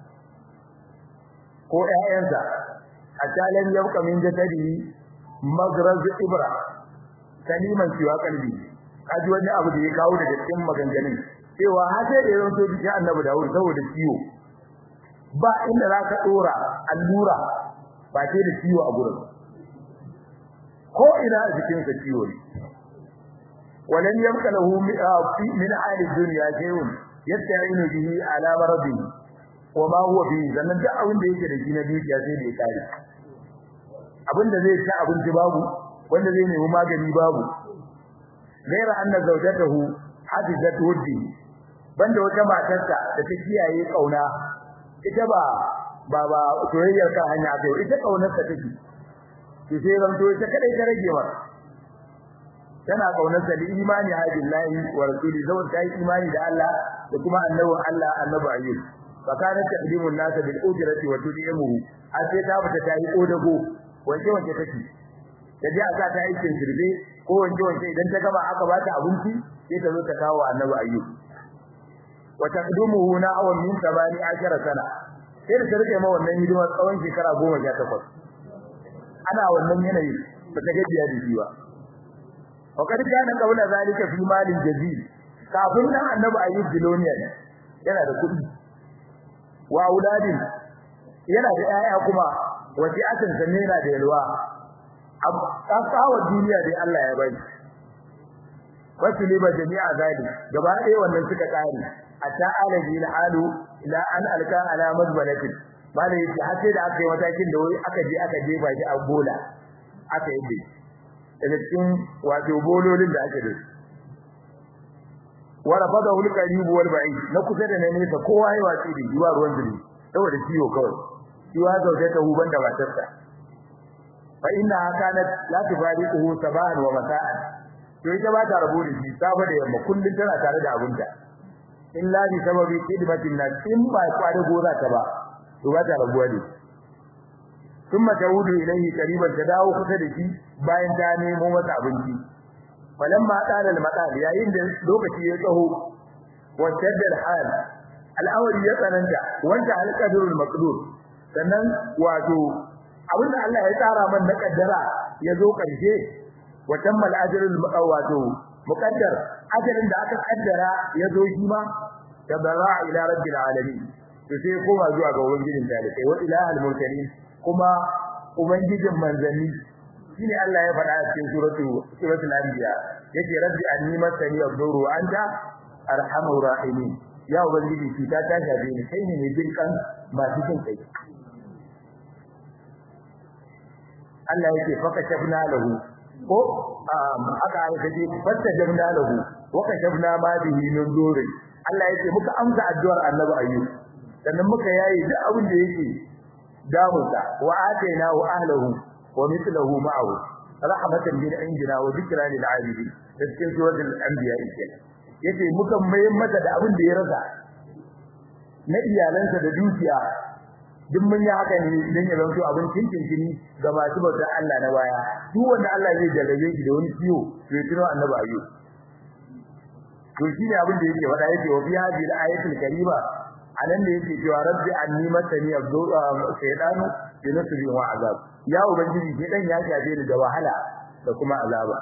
ko ƴaƴansa hatta lam yabqa min jasadihi magraz ibra kaliman siwa kalbi kaji wani abu da ya kawo daga cikin maganganun cewa har sai da yaron to ya annabi Dawud saboda ciwo ba inda zaka dora allura ba sai da ciwo a gurin ko ina a jikin sa ciwo ne walan yabqa lahu min hali dunya shay'un yasta'inu bihi ala maradihi wa ma huwa bi zannan da abin da yake da shi na dukiya sai da ya kare abinda zai ci abinci babu wanda zai nemi magani babu gaira anna zawjatahu hadizat wuddi banda wata matarsa da ta kiyaye kauna ita ba ba ba soyayyar kan hanya ce ita kaunar ta take to sai ran to ita kadai ta rage wa tana kaunar sa imani ha billahi wa rasuli zawar ta yi imani da Allah da kuma annabi Allah annabi ayyub fakarat taqdimu an-nas bil ujrati wa tud'imuhu a sai ta fita ta yi kodago wanke wanke take ta je aka ta aikin girbe ko wanke wanke idan ta gama aka ba ta abinci sai ta zo ta kawo annabi ayyub wa taqdimuhu na'awan min 18 sana sai da rike ma wannan hidima tsawon shekara 18 ana wannan yanayi ba ta gajiya da shi ba wa kad kana qawla zalika fi malin jazil kafin nan annabi ayyub biloniya yana da kuɗi wa auladin yana da 'ya'ya kuma wace akan sanne yana da yalwa kasawa duniya dai Allah ya bai wasu liba jami'a zali gaba ɗaya wannan suka kare hatta alaji alu ila an alka ala madbalatin bala yace har sai da aka yi matakin da wai aka je aka je baki a bola aka yi daga cikin wato bololin da ake da wa rafadahu al-qarib wal ba'id na kusa da ne ta kowa ya watsi da yiwa ruwan zuri saboda ciwo kawai yiwa zauje ta huban da matarsa fa inna kanat la tufariquhu sabahan wa masa'an to ita ba ta rabu da shi safa da yamma kullun tana tare da abunta illa bi sababi khidmatin nas in ba kware gora ta ba to ba ta rabuwa da thumma taudu ilayhi qariban ta dawo kusa da shi bayan ta nemo masa abinci falamma qala al-maqal yayin da lokaci ya tsaho wa shadda al-hal al-awli ya tsananta wanda al-qadrul maqdur sannan wato abinda Allah ya tsara man na kaddara ya zo karshe wa tammal ajrul wato muqaddar ajalin da aka kaddara ya zo shi ma tabara ila rabbil alamin to sai koma zuwa ga ubangijin dalikai wa ilahul mursalin kuma ubangijin manzanni shine Allah ya faɗa a cikin suratu suratul anbiya yace rabbi anni masani ad-duru anta arhamur rahimin ya ubangiji ki ta ta shafe ni kai ne mai jin kan masu jin kai Allah yake faka shafna lahu ko aka aka ce fatta jabna lahu wa kashafna ma bihi min duri Allah yake muka amsa addu'ar annabi ayyub sannan muka yayi duk abin da yake damunsa wa ataina wa ahlihi wa mithluhu ma'ahu rahmatan min indina wa dhikra lil 'abidin cikin suratul anbiya yake yace muka mai mata da abin da ya rasa na iyalansa da dukiya duk mun yi haka ne dan ya zanto abin cincin ga masu bautar Allah na baya duk wanda Allah zai jarrabe shi da wani ciwo to ya tuno annabi ayyub to shine abin da yake faɗa yake wa fi hadhihi al-ayatul karima anan da yake cewa rabbi anni masani shaytanu bi nasbi wa azab ya ubangiji shedan ya shafe ni da wahala da kuma azaba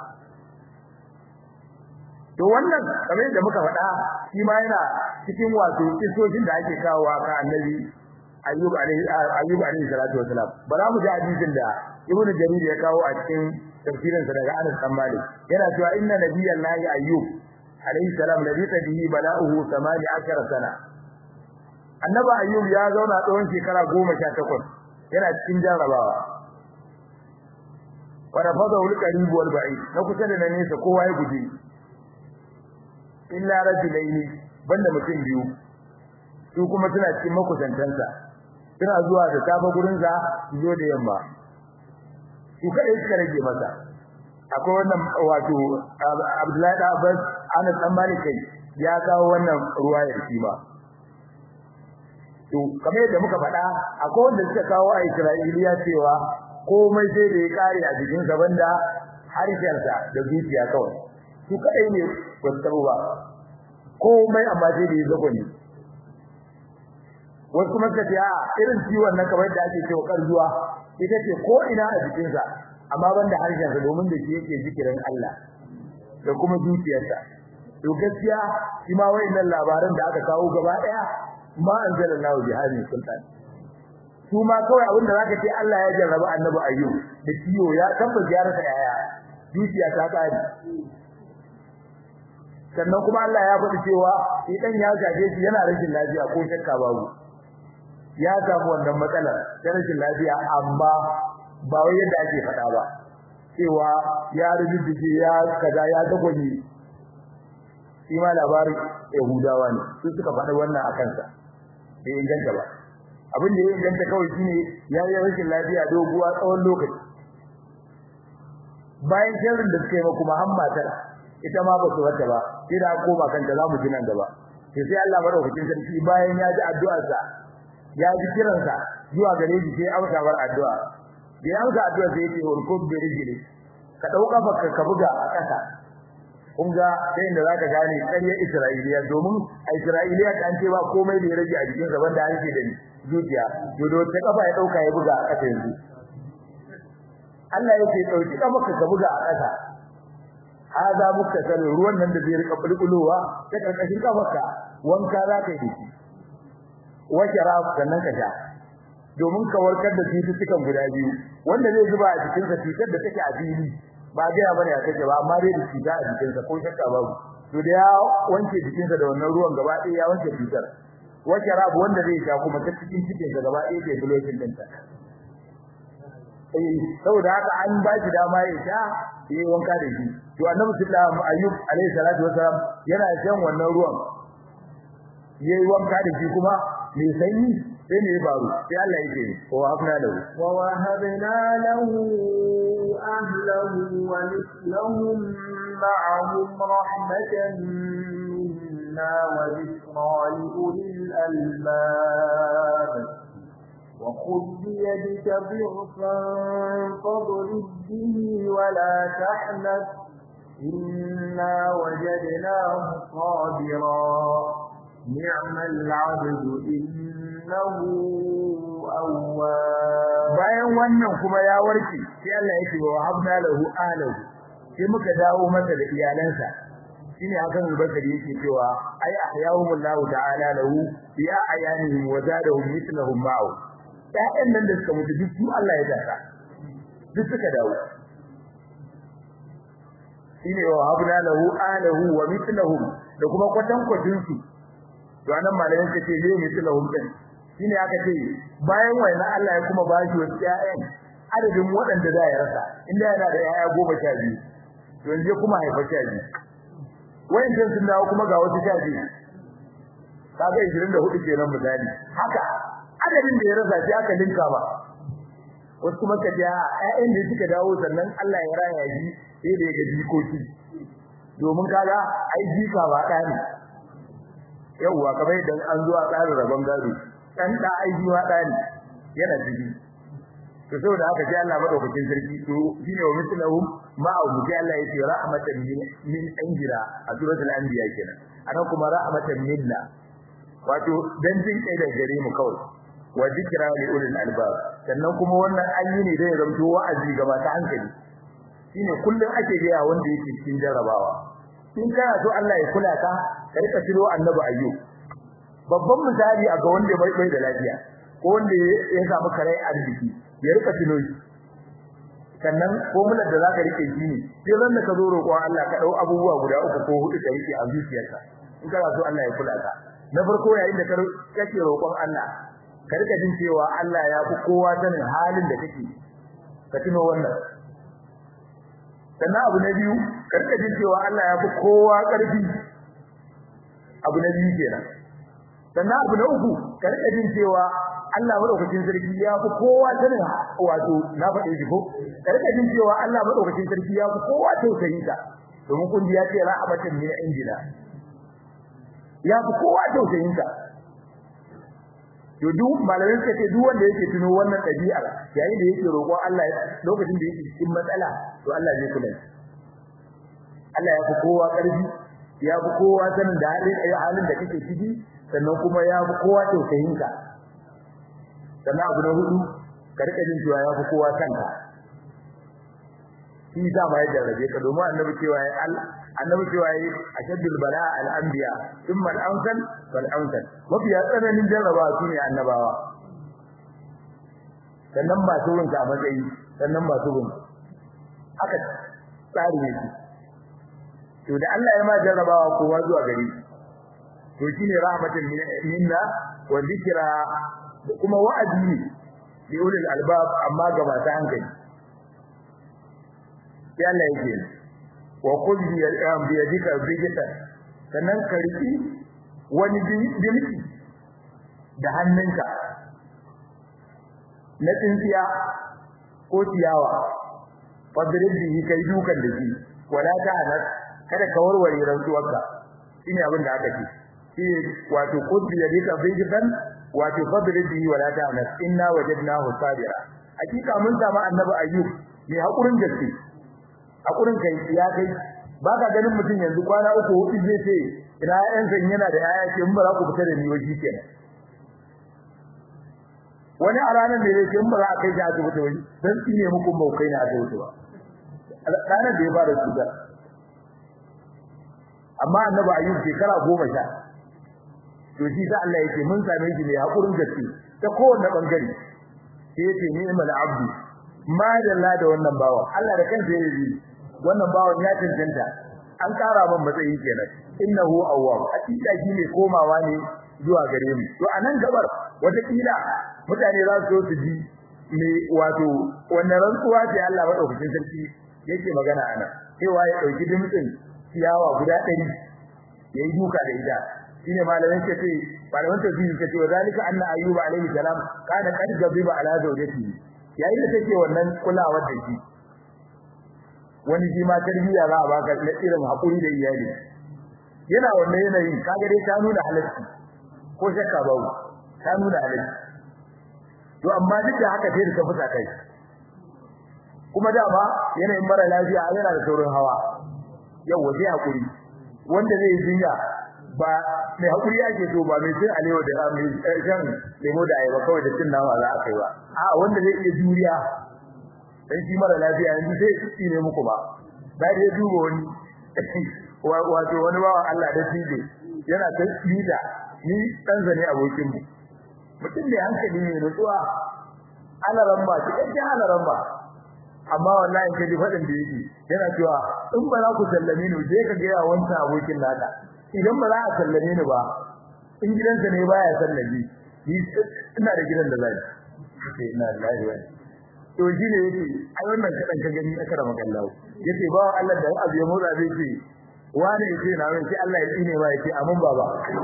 to wannan kamar da muka faɗa shi ma yana cikin wato kisoshin da ake kawowa ka annabi ayyub alaihi ayyub alaihi salatu wasalam bara mu ji hadisin da ibnu jarir ya kawo a cikin tafsirin sa daga Anas bin Malik yana cewa inna nabiyallahi ayyub alaihi salam labita bihi bala'uhu 18 sana annabi ayyub ya zauna tsawon shekara 18 yana cikin jarabawa wa rafadahu al-qarib wal ba'id na kusa da nesa kowa ya guje illa rajulaini banda mutum biyu su kuma suna cikin makusantansa suna zuwa da safa gurin sa su zo da yamma su kadai suka rage masa akwai wannan wato Abdullahi da Abbas Anas dan Malik ya kawo wannan ruwayar shi ba to kamar yadda muka faɗa akwai wanda suka kawo a Isra'iliya cewa komai sai da ya kare a jikin sa banda harshensa da zuciya kawai su kadai ne ba su ba komai amma sai da ya zago ne wasu kuma suka ce a irin ciwon nan kamar da ake cewa karzuwa ita ce ko ina a jikinsa amma banda harshensa domin da shi yake zikirin Allah da kuma zuciyarsa to gaskiya shi ma wayannan labaran da aka kawo gaba daya ma anzalallahu bi hadhihi sultan su ma kawai abin da zaka ce Allah ya jarraba annabi ayyub da ciwo ya tabbata ziyararsa yaya zuciya ta kare sannan kuma Allah ya faɗi cewa idan ya gaje shi yana rashin lafiya ko shakka babu ya samu wannan matsalar ta rashin lafiya amma ba wai yadda ake faɗa ba cewa ya rubuce ya kaza ya dagwaje shi ma labarin Yahudawa ne su suka faɗa wannan a kansa bai inganta ba abin da ya inganta kawai shine ya yi rashin lafiya doguwa tsawon lokaci bayan sharrin da suka yi ma kuma han matar ita ma ba su wata ba sai da koma kanta za mu ji nan gaba sai sai Allah madaukakin sarki bayan ya ji addu'arsa ya ji kiransa zuwa gare shi sai amsa bar addu'a da ya amsa addu'a sai yake urkub bi rijli ka dauka baka ka buga a kasa kun ga sai inda zaka gane ƙaryar Isra'iliya domin a Isra'iliya an ce ba komai da ya rage a jikin sa banda an ce da ni zuciya to da wata kafa ya dauka ya buga a kasa yanzu Allah yake dauki kafa ka buga a kasa hada muktasal ruwan nan da zai rika bulbulowa ta karkashin kafarka wanka za ka yi shi wace raf sannan ka sha domin ka warkar da cututtukan guda biyu wanda zai zuba a cikin sa cutar da take a fili ba ga ya bane a take ba amma dai da cuta a cikin sa ko shakka babu to da ya wanke jikin sa da wannan ruwan gaba ɗaya ya wanke cutar wace raf wanda zai sha kuma ta cikin cikin sa gaba ɗaya ke bulocin din ta eh saboda haka an ba shi dama ya sha yi wanka da shi to annabi sallallahu ayyub alaihi salatu wasalam yana shan wannan ruwan yayi wanka da shi kuma me sanyi sai ne faru sai Allah yake wa habna lahu wa wahabna lahu ahlahu wa mithlahum ma'ahum rahmatan minna wa dhikra li ulil albab وخذ بيدك ضغفا فاضرب به ولا تحنث إنا وجدناه صابرا نعم العبد إنه أواب bayan wannan kuma ya warke sai Allah yake wa habna lahu alahu sai muka dawo masa da iyalansa shine hakan albasari yake cewa ay ahyahumullahu ta'ala lahu bi ayanihim wa zadahum mithlahum ma'u ƴaƴan nan da suka mutu duk su Allah ya daka duk suka dawo shine wa habna lahu alahu wa mithlahum da kuma kwatan kwatin su to anan malamin ka ce ne mithlahum din shine aka ce bayan waina Allah ya kuma bashi wasu ƴaƴan adadin waɗanda da ya rasa inda yana da ƴaƴa goma sha biyu to yanzu kuma haifa sha biyu wayancan sun dawo kuma ga wasu sha biyu kaga 24 kenan misali haka adadin da ya rasa sai aka linka ba wasu kuma ka ji ƴaƴan da suka dawo sannan Allah ya raya shi sai da ya ga jikoki domin kaga ai jika ba ɗa ne yawwa kamar idan an zo a tsarin rabon gado dan da ai jiwa ɗa ne yana ciki to saboda haka sai Allah madaukakin sarki to shine wa mislahum ma'a sai Allah ya ce rahmatan min anjira a suratul anbiya kenan anan kuma rahmatan minna wato dan jin kai da gare mu kawai wa zikra li ulil albab sannan kuma wannan an yi ne da ya zanto wa'azi ga masu hankali shine kullun ake ga wanda yake cikin jarabawa in kana so Allah ya kula ka ka rika tiro annabi ayyub babban misali a ga wanda bai bai da lafiya ko wanda ya samu kare arziki ya rika tino shi sannan mular da zaka rike shi ne sai ran da ka zo roƙo Allah ka dau abubuwa guda uku ko hudu ka rike a zuciyarka in kana so Allah ya kula ka na farko yayin da kake roƙon Allah ka rika jin cewa Allah ya fi kowa sanin halin da kake ka tuno wannan sannan abu na biyu ka rika jin cewa Allah ya fi kowa ƙarfi abu na biyu kenan sannan abu na uku ka rika jin cewa Allah madaukakin sarki ya fi kowa sanin wato na faɗe shi ko ka rika jin cewa Allah madaukakin sarki ya fi kowa tausayin ka domin kun ji ya ce rahmatan min indina ya fi kowa tausayin ka to duk malamin suka ce duk wanda yake tuno wannan ɗabi'ar yayin da yake roƙon Allah lokacin da yake cikin matsala to Allah zai kula Allah ya fi kowa ƙarfi ya fi kowa sanin da halin halin da kake ciki sannan kuma ya fi kowa tausayin ka sannan abu na hudu ka rika jin cewa ya fi kowa kanka shi da ma ya jarrabe ka domin annabi cewa ya Allah annabi cewa ya ashaddul bala al anbiya thumma al amsal wal amsal mafi tsananin jarraba su ne annabawa sannan ba su rinka a matsayi sannan ba su rinka haka tsari ne to da Allah ya ma jarrabawa kowa zuwa gari to shine rahmatin minna wa dhikra kuma wa'azi ne li ulil albab amma ga masu hankali sai Allah yake wa qul bi yadika bijita sannan ka riki wani dimki da hannunka na tsintsiya ko ciyawa fadrib bihi kai dukan da shi wala ta'anas kada ka warware rantsuwarka shine abin da aka ce shi wato qul bi yadika bijitan wato fadrib bihi wala ta'anas inna wajadnahu sabira hakika mun samu annabi ayyub mai hakurin gaske hakurin kai ya kai ba ka ganin mutum yanzu kwana uku hudu zai ce ina ƴan san yana da yaya ce mun ba za ku fita da ni waje kenan wani a ranar da yake mun ba za a kai shi asibiti wani dan tsine muku ba kai na asibiti ba ranar da ya fara cutar amma annabi ayyub shekara goma sha to shi sa Allah yake mun same shi ne hakurin gaske ta kowanne bangare sai yace ni mal abdu ma dalla da wannan bawan Allah da kansa ya yi wannan bawan ya cancanta an kara man matsayi kenan innahu awwab hakika shi ne komawa ne zuwa gare mu to anan gabar wata kila mutane za su su ji me wato wannan rantsuwa ce Allah madaukakin sarki yake magana ana cewa ya dauki dimtsin ciyawa guda 100 yayi duka da ita shine malamin ce ce malamin tafsiri ce wa zalika anna ayyuba alayhi salam kana qad gabiba ala zawjatihi yayin da take wannan kulawar da shi wani shi ma tarbiyya za a baka na irin hakuri da iyali yana wannan yanayin kaga dai ta nuna halacci ko shakka babu ta nuna halacci to amma duk da haka sai da fusa kai kuma dama yanayin mara lafiya yana da saurin hawa yau waje hakuri wanda zai jinya ba mai hakuri ake so ba mai cin alewa da mai shan lemo da ayaba kawai da cin nama za a kai ba a wanda zai iya juriya dan shi mara lafiya yanzu sai shi ne muku ba da dai duba wani wato wani bawan Allah da tije yana ta tsida ni dan zane abokin mu mutum da hankali ne nutsuwa ana ramba cikakken ana ramba amma wallahi kaji fadin da yake yana cewa in ba za ku sallame ni je ka ga ya wanta abokin naka idan ba za a sallame ni ba in gidansa ne baya sallame ni ina da gidan da zai sai ina lillahi wa to shi ne yake ai wannan kadan ka gani aka rama kallahu yace ba Allah da abu ya motsa zai ce wani yace na wani sai Allah ya tsine ba yace amin baba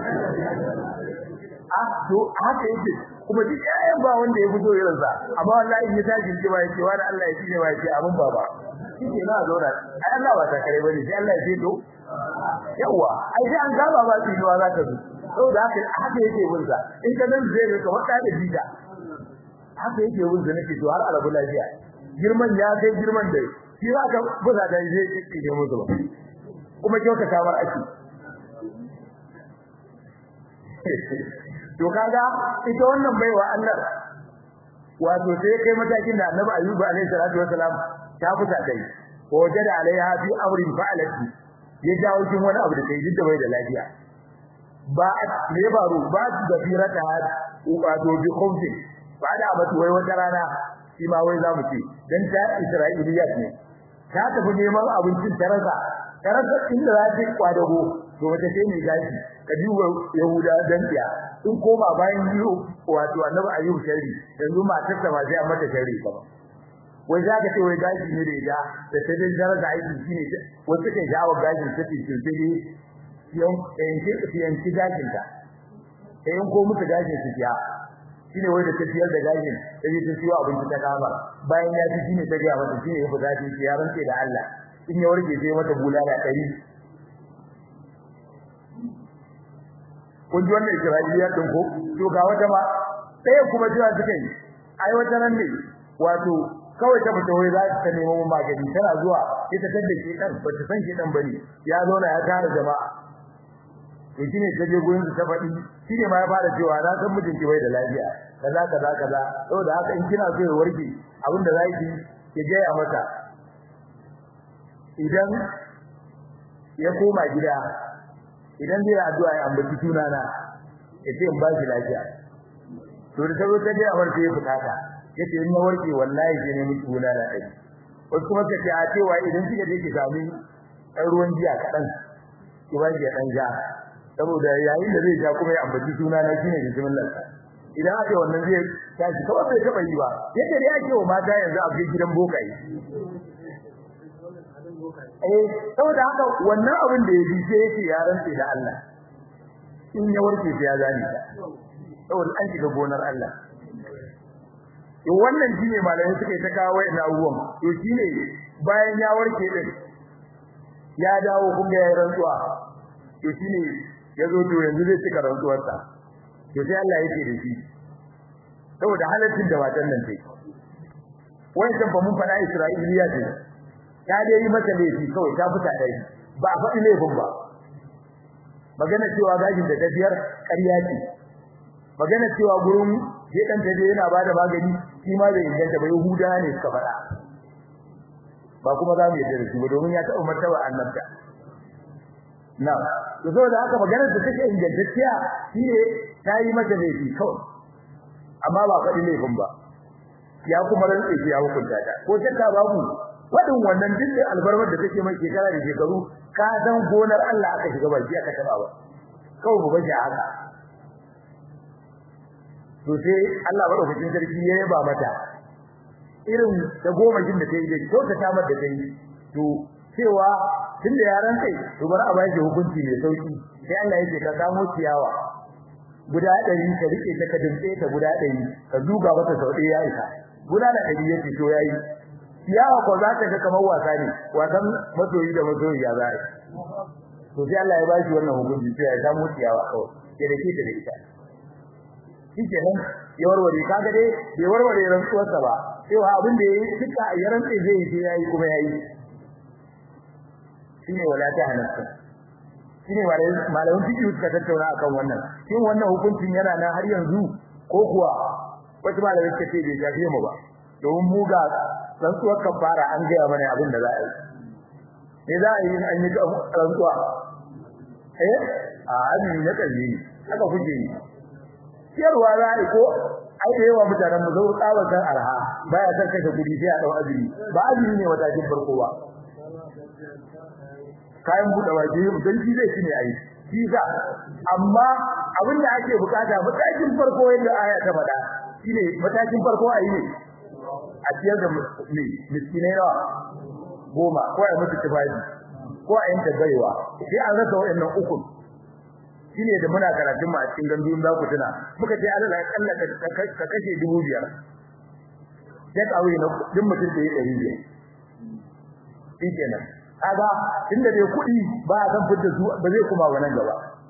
ah to haka yake kuma duk ayyan ba wanda ya fito irin sa amma wallahi ya tashi ce ba yace wani Allah ya tsine ba yace amin baba shike na zauna ai Allah ba ta kare bane sai Allah ya ce to yawa ai sai an gaba ba tsinuwa za ka zo saboda haka haka yake bin sa in ka dan zai ga kamar da jita haka yake bin sa nake to har arabu lafiya girman ya kai girman da shi za ka buza da zai kike musu ba kuma kyauta kamar ake to kaga ita wannan baiwa Allah wato sai kai matakin da Annabi Ayyub alaihi salatu wasalam ta fusa dai ko wajada alaiha fi amrin fa'alati ya jawo kin wani abu da kai duk da bai da lafiya ba ne baro ba da firata wato bi khumsin ba da abatu wai wata rana shi ma wai zamu ce dan ta Isra'iliyat ne ta tafi neman abincin tarasa tarasa inda za ta kwadago to wata ce ne gashi ka duba Yahuda dan tiya in koma bayan yiwu wato Annabi Ayyub shari yanzu matar ta ba sai an mata shari ba wai za ka ce wai gashi ne da ya da ta dai daraja aiki shine wasu kai jawo gashin ta ce ce yan yanki yanki gashin ta sai ko mutu gashin su ya shine wai da tafiyar da gashin sai ta ciwo abinci ta kama bayan ya ji shine ta ga mata shine ya fada shi ya rantse da Allah in ya warke sai mata bulala ɗari kun ji wannan Isra'iliya din ko to ga wata ma sai kuma jira suka yi ai wata nan ne wato kawai ta fita wai za ta nemo magani tana zuwa ita ta dace dan ba ta san shi dan bane ya zauna ya tara jama'a to shine ta je gurin ta faɗi shine ma ya fara cewa na san mijinki bai da lafiya kaza kaza kaza saboda haka in kina so ya warke abinda za ki ki ga ya mata idan ya koma gida idan zai addu'a ya ambaci sunana ya ce in ba shi lafiya to da tazo ta je a warke ya fita ta yace in na warke wallahi sai ne miki bulala dai wasu kuma kace a cewa idan kika je ki sami ɗan ruwan jiya kaɗan ki ba shi ɗan ja saboda yayin da zai ja kuma ya ambaci sunana shine bismillah idan aka wannan zai tashi kawai bai taba yi ba yadda dai ake wa mata yanzu a cikin gidan bokaye eh saboda haka wannan abin da ya bi sai yake ya rantse da Allah in ya warke sai ya gani saboda an shiga gonar Allah to wannan shine malamai suka yi ta kawo wa'in abubuwan to shine bayan ya warke din ya dawo kun ga rantsuwa to shine yazo to yanzu zai cika rantsuwarsa to sai Allah yake da shi saboda halaccin da watan nan sai wannan ba mun fada Isra'iliya ce ta dai yi mata laifi kawai ta fita dai ba a faɗi laifin ba magana cewa gajin da ta biyar ƙarya ce magana cewa gurin je dan ta je yana bada magani shi ma bai inganta ba Yahuda ne suka faɗa ba kuma za mu yarda da shi ba domin ya taɓa martaba annabta na to saboda haka maganar da take ingantacciya shine ta yi mata laifi kawai amma ba faɗi laifin ba ya kuma rantse shi ya hukunta ta ko shakka babu wadin wannan duk albarmar da take mai shekara da shekaru ka san gonar Allah aka shiga baki aka taba ba kawai mu baje haka to sai Allah madaukakin sarki ya yaba mata irin da goma jin da tayi da ko ta tamar da tayi to cewa tunda yaran kai to bar a bai hukunci mai sauki sai Allah yake ka samu ciyawa guda 100 ka rike ta ka dinke ta guda 100 ka duga mata sau ɗaya ya isa guda da 100 yake to yayi ciyawa ko za ta ga kamar wasa ne wasan masoyi da masoyi ya zai to sai Allah ya ba shi wannan hukunci sai ya samu ciyawa kawai ya dake ta da ita shikenan ya warware kaga dai bai warware rantsuwarsa ba cewa abin da yayi duka ya rantsa zai yi yayi kuma yayi shine wala ta halatta shine malamin fiqh suka tattauna akan wannan shin wannan hukuncin yana nan har yanzu ko kuwa wasu malamai suka ce bai shafe mu ba domin mu ga rantsuwar kafara an gaya mana abin da za a yi me za a yi an yi rantsuwa eh a azumi na kalli haka kuke yi ciyarwa za a yi ko ai da yawa mutanen mu zau tsawakan arha baya san kashe kudi sai a dau azumi ba azumi ne matakin farko ba kayan buɗe waje dan shi zai shine ai shi za amma abin da ake bukata matakin farko yadda aya ta faɗa shine matakin farko ayi ne a ciyar da ne miskinai nawa goma ko a musu tifaji ko a yanka gaiwa sai an rasa wayannan uku shine da muna karatun mu a cikin gandun za ku tuna muka ce Allah ya kalla ka kashe 2500 sai ka wuce na din mutum da ya 500 shikenan kaga inda dai kuɗi ba a san fitar su ba zai kuma wannan gaba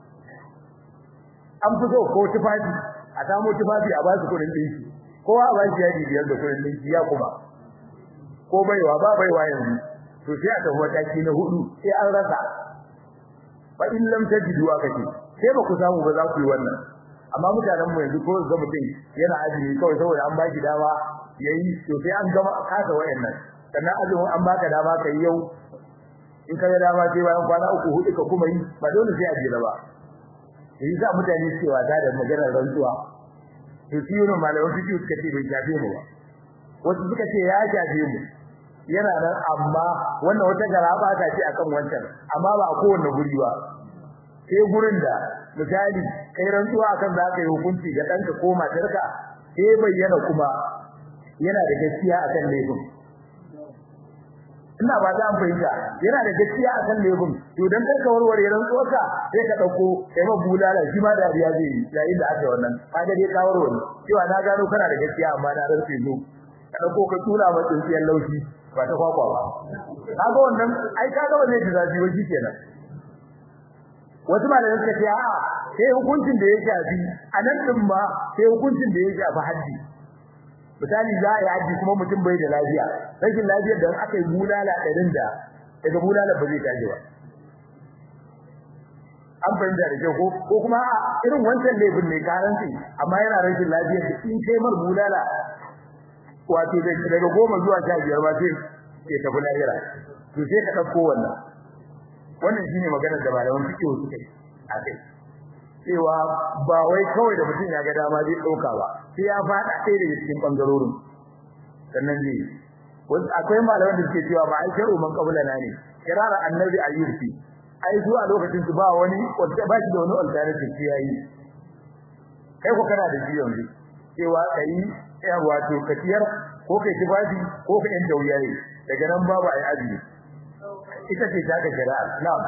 an fito ko tufafi a samu tufafi a ba su kuɗin dinki kowa a ba shi yadi biyar da kuɗin dinki ya kuma ko baiwa ba baiwa yanzu to sai a tafi mataki na hudu sai an rasa fa in lam tajidu akati sai ba ku samu ba za ku yi wannan amma mutanen mu yanzu ko ga mutum yana azumi kawai saboda an baki dama yayi to sai an gama kasa wayannan sannan azumin an baka dama kai yau in ka ga dama sai bayan kwana uku hudu ka kuma yi ba dole sai a jira ba sai za mutane cewa da da maganar rantsuwa to shi ne malamin fiqh suka ce bai shafe mu ba wasu suka ce ya shafe mu yana nan amma wannan wata garaba ta ce akan wancan amma ba a kowanne guri ba sai gurin da misali kai rantsuwa akan za ka yi hukunci ga danka ko matarka sai bayyana kuma yana da gaskiya akan laifin ina ba za mu fahimta yana da gaskiya a kan lebun to dan kar ka warware ran tsoka sai ka dauko kai ma bulala shi ma da riya zai yi yayin da aka wannan kaga dai ka warware cewa na gano kana da gaskiya amma na rantsi zo ka dauko ka tura ma tsinciyar laushi ba ta kwakwa ba kaga wannan ai kaga ba zai ji zafi ba kenan wasu malamai suka ce a'a sai hukuncin da ya shafi a nan din ma sai hukuncin da ya shafi haddi misali za a yi haji kuma mutum bai da lafiya rashin lafiyar da aka yi bulala ɗarin da daga bulala ba zai tashi ba an fahimta da kyau ko ko kuma irin wancan laifin ne karanci amma yana rashin lafiyar da in kai mar bulala wato daga goma zuwa sha biyar ba sai ke tafi lahira to sai ka ɗauko wannan wannan shine maganar da malaman fiqh suka yi a kai cewa ba wai kawai da mutum ya ga dama zai dauka ba sai ya fada ɗaya daga cikin bangarorin sannan zai wasu akwai malaman da suke cewa ba ai sharu man kabula na ne kirara annabi ayyub fi ai zuwa lokacin su ba wani wanda ba shi da wani alternative sai yayi kai ko kana da shi yanzu cewa kai ya wato kaciyar ko kai tibaji ko kai yan dauyaye daga nan babu ai azumi ita ce ta ga shari'a na'am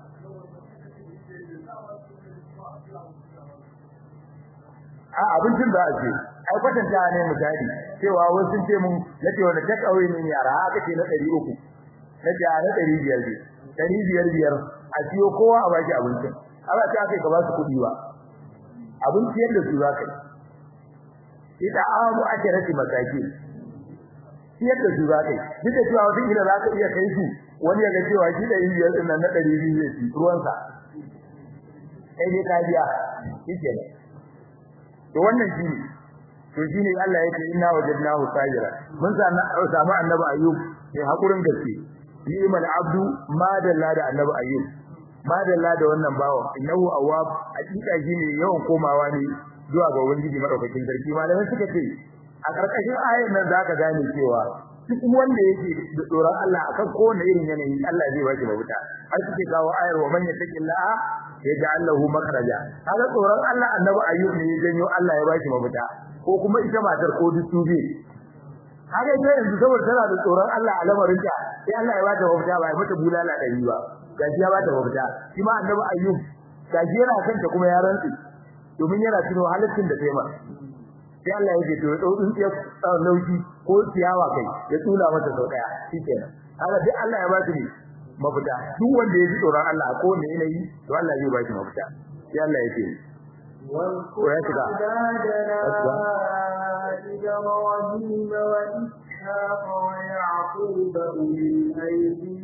a abincin da ake ai kwatanta ne misali cewa wasu sun ce mun nace wanda ta kawai ne yara aka ce na 300 nace a na 500 ne 500 biyar a siyo kowa a baki abincin aba ta kai ka ba su kudi ba abinci yadda su za ka yi ita amu ake rasi masaki yadda su za ka yi duk da cewa wata kila za ka iya kai su wani ya ga cewa shi da biyar din nan na 200 zai ci ruwansa kai dai ka biya shi kenan to wannan shine to shine Allah yake inna wajadnahu sajira mun samu annabi ayyub sai hakurin gaske ni'mal abdu ma dalla da annabi ayyub ma dalla da wannan bawo innahu awwab hakika shine yawan komawa ne zuwa ga ubangiji madaukakin sarki malamai suka ce a karkashin ayar nan zaka gane cewa duk wanda yake da tsoron Allah akan kowane irin yanayi Allah zai bashi mafita har suke kawo ayar wa man yattaqillaha yaj'al lahu makhraja kaga tsoron Allah annabi ayyub ne ya janyo Allah ya bashi mafita ko kuma ita matar ko dutube kaga ita yanzu saboda tana da tsoron Allah a lamarin ta sai Allah ya bata mafita ba ya mata bulala dari ba gaji ya bata mafita shi ma annabi ayyub gaji yana kanta kuma ya rantsi domin yana tuno halaccin da ta yi ma sai Allah ya ce to ya dau tsintsiyar lauki ko ciyawa kai ya tsula mata sau daya shikenan haka duk Allah ya ba shi mafita duk wanda ya ji tsoron Allah ko wanda yanayi to Allah zai ba shi mafita sai Allah ya ce واذكر عبادنا إبراهيم وإسحاق ويعقوب أولي الأيدي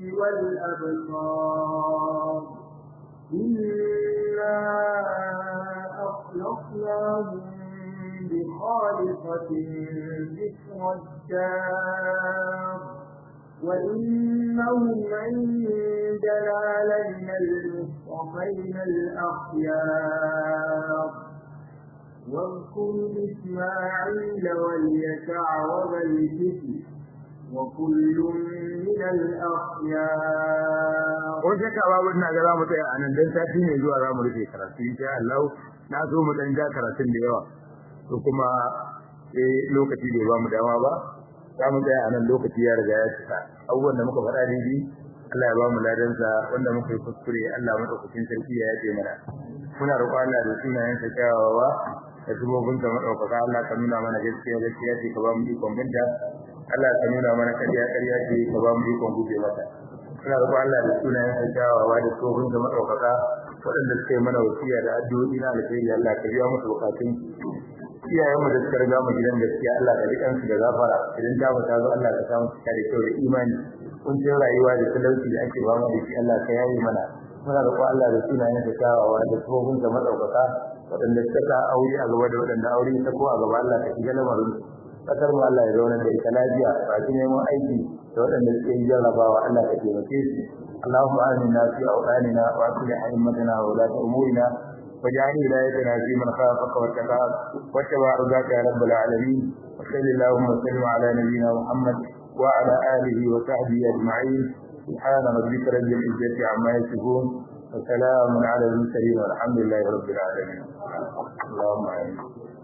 والأبصار إنا أخلصناهم بخالصة ذكر الدار وإنهم عندنا لمن المصطفين الأخيار واذكر إسماعيل واليسع وذا الكفل وكل من الأخيار ko shakka babu ina ga zamu tsaya anan dan sati ne zuwa zamu rufe karatu insha Allah na so mu dan ja karatun da yawa to kuma eh lokaci bai ba mu dama ba za mu tsaya anan lokaci ya riga ya cika abubuwan da muka faɗa daidai Allah ya ba mu ladan sa wanda muka yi kuskure Allah madaukakin sarki ya yace mana muna roƙon Allah da sunayen sa kyawawa da zubobin sa madaukaka Allah ka nuna mana gaskiya gaskiya ce ka ba mu ikon binta Allah ka nuna mana ƙarya ƙarya ce ka ba mu ikon guje mata muna roƙon Allah da sunayen sa kyawawa da zubobin sa madaukaka waɗanda suka yi mana wasiya da addu'o'i na alheri Allah ka biya musu bukatun iyayenmu da suka riga mu gidan gaskiya Allah ka rikan su da gafara idan ta ba ta zo Allah ka samu cika da kyau da imani kun ce rayuwa da talauci da ake ba mu da shi Allah ka yaye mana muna roƙon Allah da sunayen da kyawawa da tsohon da madaukaka waɗanda suka ta aure a gaba da waɗanda aure ta ko a gaba Allah ka shiga lamarin kasar mu Allah ya zauna da ita lafiya ba shi neman aiki da waɗanda suke yi jarrabawa Allah ka taimake su اللهم آمنا في أوطاننا وأصلح أئمتنا وولاة أمورنا واجعل ولايتنا في من خافك واتقاك واتبع رضاك يا رب العالمين وصل اللهم وسلم على نبينا محمد وعلى اله وصحبه اجمعين سبحان ربك رب العزه عما يصفون وسلام على المرسلين والحمد لله رب العالمين اللهم امين